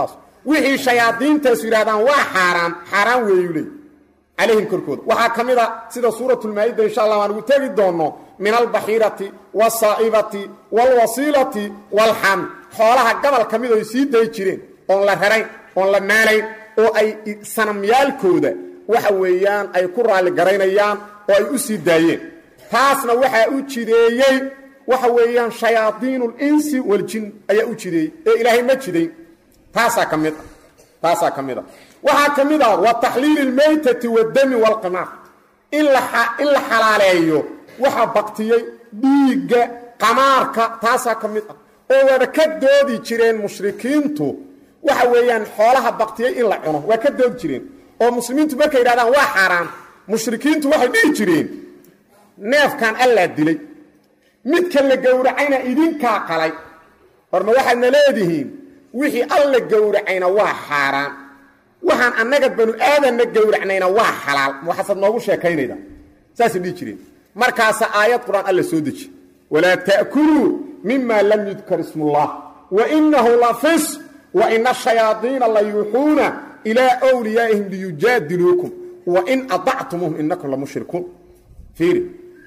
wixii shayaadiintaasu yidhahdaan waa xaaraam xaaraan weeyu leey calayhim korkooda waxaa ka mid a sida suuratulmaa-ida insha allah aan ugu tegi doonno min albaxiirati wasaa'ibati waalwasiilati waalxam xoolaha gabal ka mid oy sii dayi jireen oon la rarayn oon la maalayn oo ay sanamyaalkooda waxa weeyaan ay ku raalli garaynayaan oo ay u sii daayeen taasna waxaa u jideeyey waxa weeyaan shayaadiinu linsi waljin ayaa u jideeyey ee ilaahay ma jidayn taasaa ka mid a taasaa ka mid a waxaa ka mid ah wa taxliili اlmaytati waddami wاlqimaar in in la xalaaleeyo waxa baktiyey dhiigga qamaarka taasaa ka mid ah oo waaba ka doodi jireen mushrikiintu waxa weeyaan xoolaha baktiyey in la cuno waa ka doodi jireen oo muslimiintu markay yidhahdaan waa xaaraan mushrikiintu waxay dhihi jireen neefkan allaa dilay midka la gowracayna idinkaa qalay horma waxaadna leedihiin wixii alla gowracayna waa xaaraan waxaan annaga banu aadanna gowracnayna waa xalaal waxaasaad noogu sheekaynayda saasay dhihi jireen markaasa aayad qur-aan alla soo deji walaa ta'kuluu mima lam yudkar ismullah wa inahu la fis wa ina ashayaadiina la yuuxuuna ilaa wliyaa'ihim liyujaadiluukum wa in adactumuuhum inakum la mushrikuun fiiri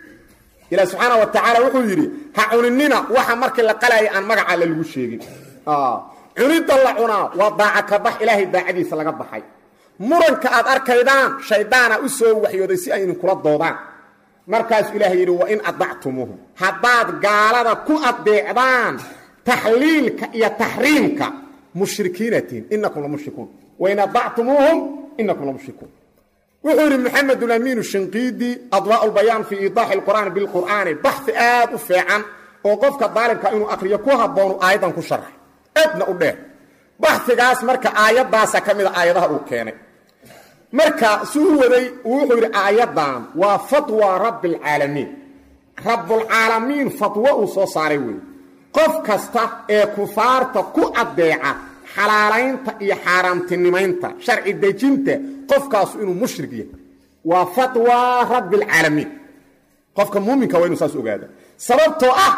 ilaah subxaana wa tacaala wuxuu yidhi ha cuninina waxa markii la qalayay aan magaca alle lagu sheegin cunidda la cunaa waa daaca ka bax ilaahay daacadiisa laga baxay muranka aad arkaydaan shaydaana u soo waxyooday si ay idinkula doodaan markaasuu ilaahay yidhi wa in adactumuuhum haddaad gaalada ku adeecdaan taxliilka iyo taxriimka mushrikiinatiin inakum la mushrikuun wain adactumuuhum inakum la mushrikuun wuxuu yidhi maxamed amiinu shinqiidi adwaa lbayaan fii iidaaxi lqur'aani bilqur'aani baxi aad u feecan oo qofka daalibka inuu akriyo ku habboonu aayaddan ku sharxay aadna u dheer baxigaas marka aayaddaasa ka mida aayadaha uu keenay marka su u waday wuxuu yidhi aayaddan waa fatwa rabbi alcaalamiin rabbulcaalamiin fatwo uu soo saaray weeye qof kasta ee kufaarta ku addeeca xalaalaynta iyo xaaraamtinimaynta sharci dejinta qofkaasu inuu mushrig yahay waa fatwa rabbi alcaalamiin qofka muuminka waa inu saas ogaada sababtoo ah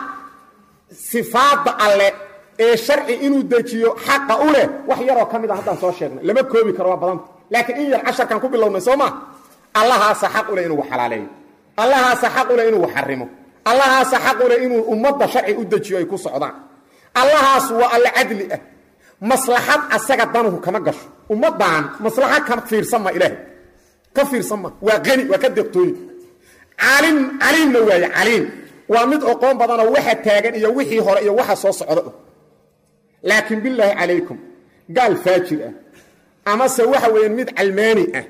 sifaadda alle ee sharci inuu dejiyo xaqa u leh wax yaroo ka mid a haddaan soo sheegnay lama koobi karo waa badanta laakiin in yar casharkan ku bilownay soo maa allahaasa xaq u leh inuu xalaaleeyo allahaasa xaq u leh inuu xarimo allahaasa xaq u leh inuu ummadda sharci u dejiyo ay ku socdaan allahaas waa alle cadli ah maslaxad asaga danuhu kama gasho ummaddan maslaxad ka fiirsan ma ilaahay ka fiirsan ma waa qani waa ka deeqtooyin caalim caliimna waaye caliim waa mid oqoon badanoo waxa taagan iyo wixii hore iyo waxa soo socda laakiin bilaahi calaykum gaal faajir ah amase waxa weeyaan mid calmaani ah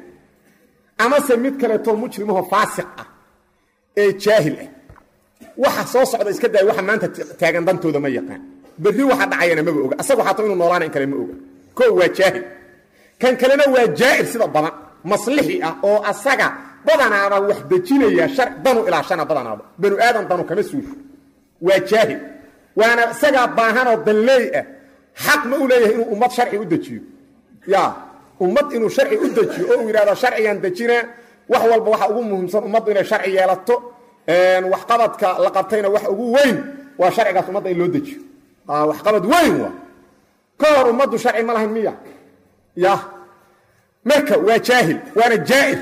amase mid kaleetoo mujrimaho faasiq ah ee jaahil ah waxa soo socda iska daaya waxa maanta taagan dantooda ma yaqaan berri waxa dhacayana maba oga asagu xataa inuu noolaana in kale ma oga koo waa jaahil kan kalena waa jaa'ir sida badan maslixi ah oo asaga badanaaba wax dejinaya shar danu ilaashana badanaaba banu aadan danu kama suusho waa jaahil waana isagaa baahanoo danleey ah xaq ma u leeyahay inuu ummad sharci u dejiyo ya ummad inuu sharci u dejiyo oo uu yidhahdo sharcigan dejina wax walba waxa ugu muhiimsan ummaddu inay sharci yeelato waxqabadka la qabtayna wax ugu weyn waa sharcigaas ummadda in loo dejiyo waxqabad weyn waa ka hor ummaddu sharci ma lahayn miya ya marka waa jaahil waana jaa'ir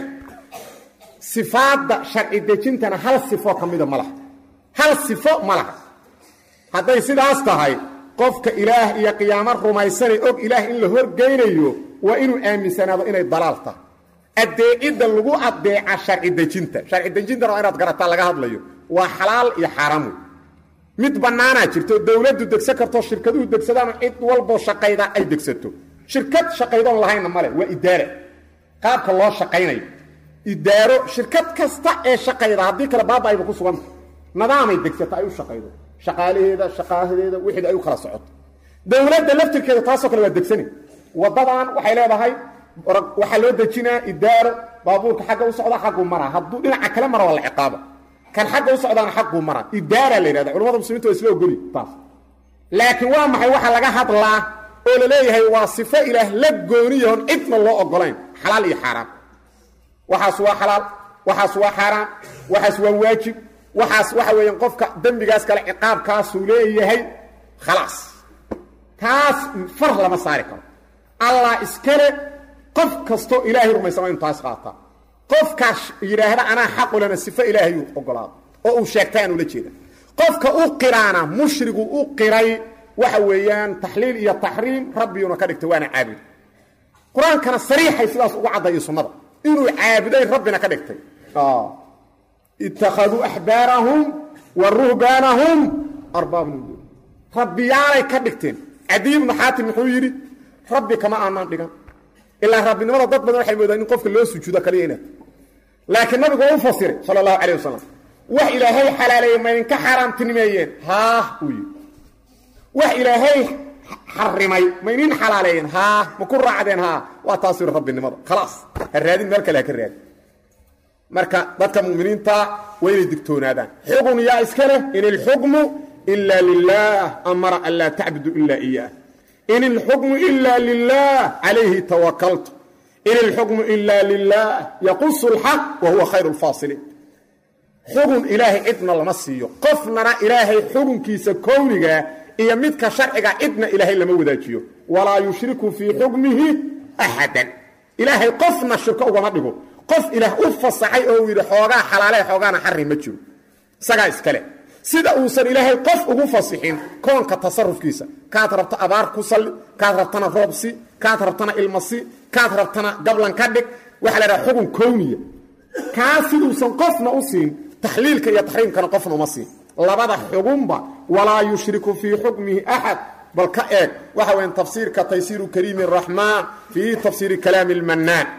sifaadda sharci dejintana hal sifo ka mida ma laha hal sifo ma laha hadday sidaas tahay qofka ilaah iyo qiyaamo rumaysanay og ilaah in la horgeynayo waa inuu aaminsanaado inay dalaal tahay addeecidda lagu addeeca sharci dejinta sharci dejintana waa inaad garataa laga hadlayo waa xalaal iyo xaaraam wey mid bannaanaa jirto dowladdu degsan karto shirkaduhu degsadaano cid walboo shaqayda ay degsato shirkad shaqaydoon lahayna male waa idaara qaabka loo shaqaynayo idaaro shirkad kasta ee shaqayda haddii kale baaba-ayba ku suganta nadaamay degsata ay u shaqaydo shaqaalaheeda shaqaahadeeda wixeeda ay u kala socoto dowladda laftirkeeda taasoo kale waa degsani waddadan waxay leedahay waxaa loo dejinaa idaaro baabuurka xagga u socda xagguu maraa hadduu dhinaca kale mara waa la ciqaaba kan xagga u socdaana xagguu maraa idaara la yidhahda culamada muslimiinta waa isla ogoli taas laakiin waa maxay waxa laga hadlaa oo la leeyahay waa sifo ilaah la gooniyahon cidna loo ogolayn xalaal iyo xaaraam waxaas waa xalaal waxaas waa xaaraam waxaas waa waajib waxaas waxa weeyaan qofka dembigaas kale ciqaabkaasuu leeyahay khalaas taas far lama saari karo allah iskale qof kastoo ilaahay rumaysan waa inu taas qaataa qofkaas yidhaahda anaa xaqulena sifo ilaahayuu ogolaado oo uu sheegtay aan ula jeeda qofka u qiraana mushrigu u qiray waxa weeyaan taxliil iyo taxriim rabbiyuna ka dhigtay waana caabud qur-aankana sariixay sidaas uga caddayo sunnada inuu caabuday rabbina ka dhigtay ittakhaduu axbaarahum wa ruhbaanahum arbaaban rabbiyaalay ka dhigteen cadiy ibnu xaatim muxuu yidhi rabbi kama aanaan dhigan ilaa rabbinimada dad badan waxay moodaan in qofka loo sujuudo kaliya inaad laakiin nabigu waa u fasiray sala allahu calayh wasalam wax ilaahay xalaaleeyey ma idinka xaaraamtinimeeyeen haah uu yidhi wax ilaahay xarimay ma idin xalaaleeyeen haa ma ku raacdeen haa waa taas yidhi rabbinimada khalaas ha raadin meel kale ha ka raadin marka dadka muminiinta waa inay digtoonaadaan xugun yaa iska leh in ilxukmu ila lilah amara an laa tacbudu ila iyaah in ilxukmu ila lilah calayhi tawakaltu in ilxukmu ila lilah yaqusu lxaq wa huwa khayru lfaasiliin xugun ilaahay cidna lama siiyo qofnana ilaahay xugunkiisa kownigaa iyo midka sharciga cidna ilaahay lama wadaajiyo walaa yushriku fii xukmihi axadan ilaahay qofna shirko ugama dhigo qof ilaah u fasaxay oo uu yidhi xoogaa xalaale xoogaana xari ma jiro isagaa iskale sida uusan ilaahay qof ugu fasixin koonka tasarufkiisa kaad rabto abaar ku salli kaad rabtana roobsi kaad rabtana ilmasi kaad rabtana gablan ka dhig waxaa la dhaha xugun kowniya kaa siduusan qofna u siin taxliilka iyo taxriimkana qofna uma siin labada xugunba walaa yushriku fii xukmihi axad bal ka eeg waxa weyan tafsiirka taysiiru kariimi raxmaan fii tafsiiri kalaami lmannaan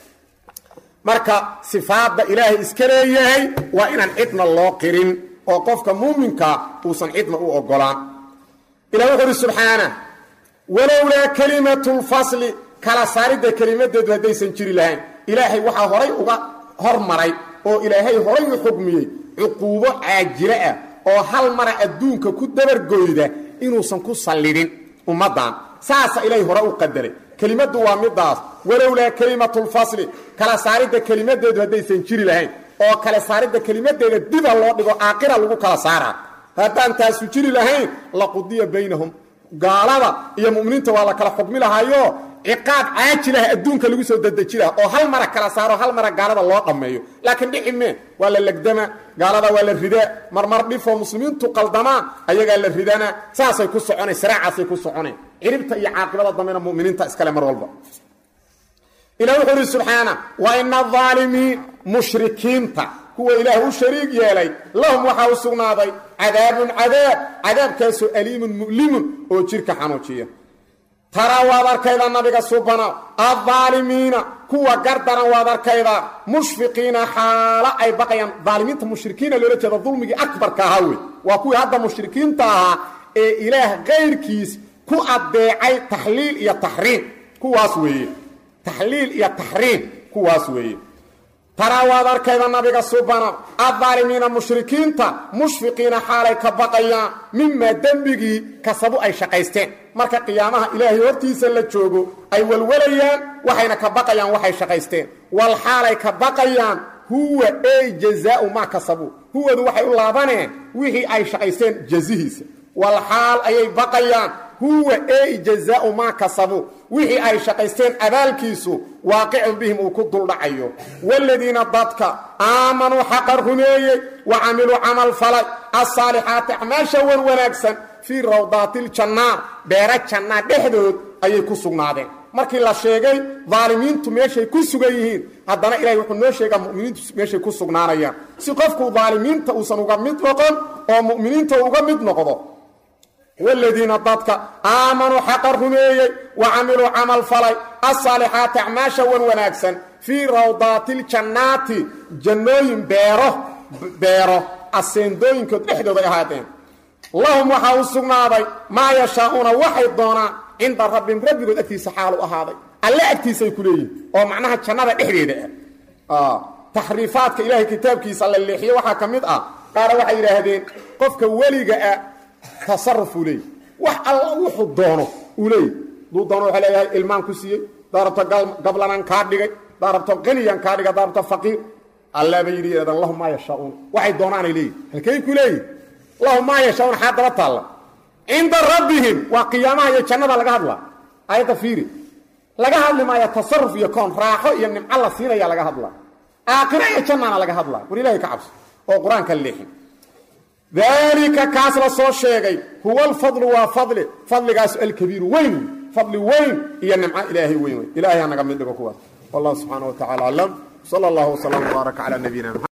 marka sifaadda ilaahay iska leeyahay waa inaan cidna loo qirin oo qofka muuminkaa uusan cidna u ogolaan ilah wuxu uhi subxaana walowlaa kelimatu lfasli kala saaridda kelimadeedu haddaysan jiri lahayn ilaahay waxaa horay uga hormaray oo ilaahay horay u xugmiyey cuquubo caajilo ah oo hal mara adduunka ku dabargoyda inuusan ku sallidhin ummaddan saasa ilaahay hore u qadaray kelimaddu waa midaas walowlaa kelimatu lfasli kala saaridda kelimadeedu haddaysan jiri lahayn oo kala saaridda kelimadeeda diba loo dhigo aakira lagu kala saaraa haddaan taasu jiri lahayn laqudiya baynahum gaalada iyo muminiinta waa la kala xukmi lahaayo ciqaab caajilah adduunka lagu soo dadeji laha oo hal mara kala saaro hal mara gaalada loo dhammeeyo laakiin dhici mee waa la legdama gaalada waa la ridaa marmar dhifoo muslimiintu qaldamaa ayagaa la ridana saasay ku soconay siraacaasay ku soconeen ciribta iyo caaqibada dambena muminiinta iskale mar walba ilah wuxuu uhi subxaana wa ina aalimiin mushrikiinta kuwa ilaah u shariig yeelay lahum waxaa u sugnaaday cadaabun cadaab cadaabkaasoo aliimun mu'limun oo jirka xanuujiya taraa waad arkayda nabiga subana aaalimiina kuwa gardaran waad arkayda mushfiqiina xaalo ay baqayaan aalimiinta mushrikiina loola jeeda dulmigii akbarka ahaa wey waa kuwii hadda mushrikiinta ahaa ee ilaah kayrkiis ku adeecay taxliil iyo taxriim kuwaas weeye taxliil iyo taxriim kuwaas weeye taraa waad arkayda nabiga subana aaalimiina mushrikiinta mushfiqiina xaalay ka baqayaan mimaa dembigii kasabu ay shaqaysteen marka qiyaamaha ilaahay hortiisa la joogo ay walwalayaan waxayna ka baqayaan waxay shaqaysteen wal xaalay ka baqayaan huwa ey jazaau maa kasabu huwadu waxay u laabaneen wixii ay shaqaysteen jazihiisa wal xaal ayay baqayaan huwa ey jazaau maa kasabu wixii ay shaqaysteen abaalkiisu waaqicun bihim uu ku duldhacayo waaladiina dadka aamanuu xaqa rumeeyey wa camiluu camal falay asaalixaati acmaasha wan wanaagsan fii rawdaatiljannaar beera jannaa dhexdood ayay ku sugnaadeen markii la sheegay daalimiintu meeshay ku sugan yihiin haddana ilahay wuxuu noo sheegaa muminiintu meeshay ku sugnaanayaan si qofku daalimiinta uusan uga mid noqon oo mu'miniinta uga mid noqdo wladiina dadka aamanuu xaqa rumeeyey wa camiluu camal falay asaalixaati acmaasha wan wanaagsan fii rawdaatiiljannaati jannooyin beero beero aseendooyinkood dhexdooday ahaadeen lahum waxaa u sugnaaday maa yashaa'uuna waxay doonaan cinda rabbihim rabbigood agtiisa xaalu ahaaday alle agtiisay ku leeyihin oo macnaha jannada dhexdeeda ah taxriifaadka ilaahay kitaabkiisa la leexiyo waxaa ka mid ah qaara waxay yidhaahdeen qofka weliga ah tasaruf uu leeyay wax alla wuxuu doono uu leeyay duu doono waxaa leeyahay ilmaan ku siiyey daa rabto gablanaan kaa dhigay daa rabto qaniyan kaa dhigay daa rabto faqiir allaaba yidhi yidhahdaan lahum maa yashaauun waxay doonaanay leeyihin halkay ku leeyihin lahum maa yashaauun xaa daba taalla cinda rabbihim waa qiyaamaha iyo jannada laga hadla aayadda fiiri laga hadli maayo tasaruf iyo koon raaxo iyo nimco la siinaya laga hadla aakhira iyo jannana laga hadla war ilahay ka cabso oo qur-aanka leexin daalika kaas la soo sheegay huwa alfadlu waa fadli fadligaas alkabiiru weyn fadli weyn iyo nimco ilaahay weyn wey ilahay ha naga mid dhigo kuwaas wallahu subxaana wa tacala aclam sala allahu wasalam wbaaraka calaa nabiyina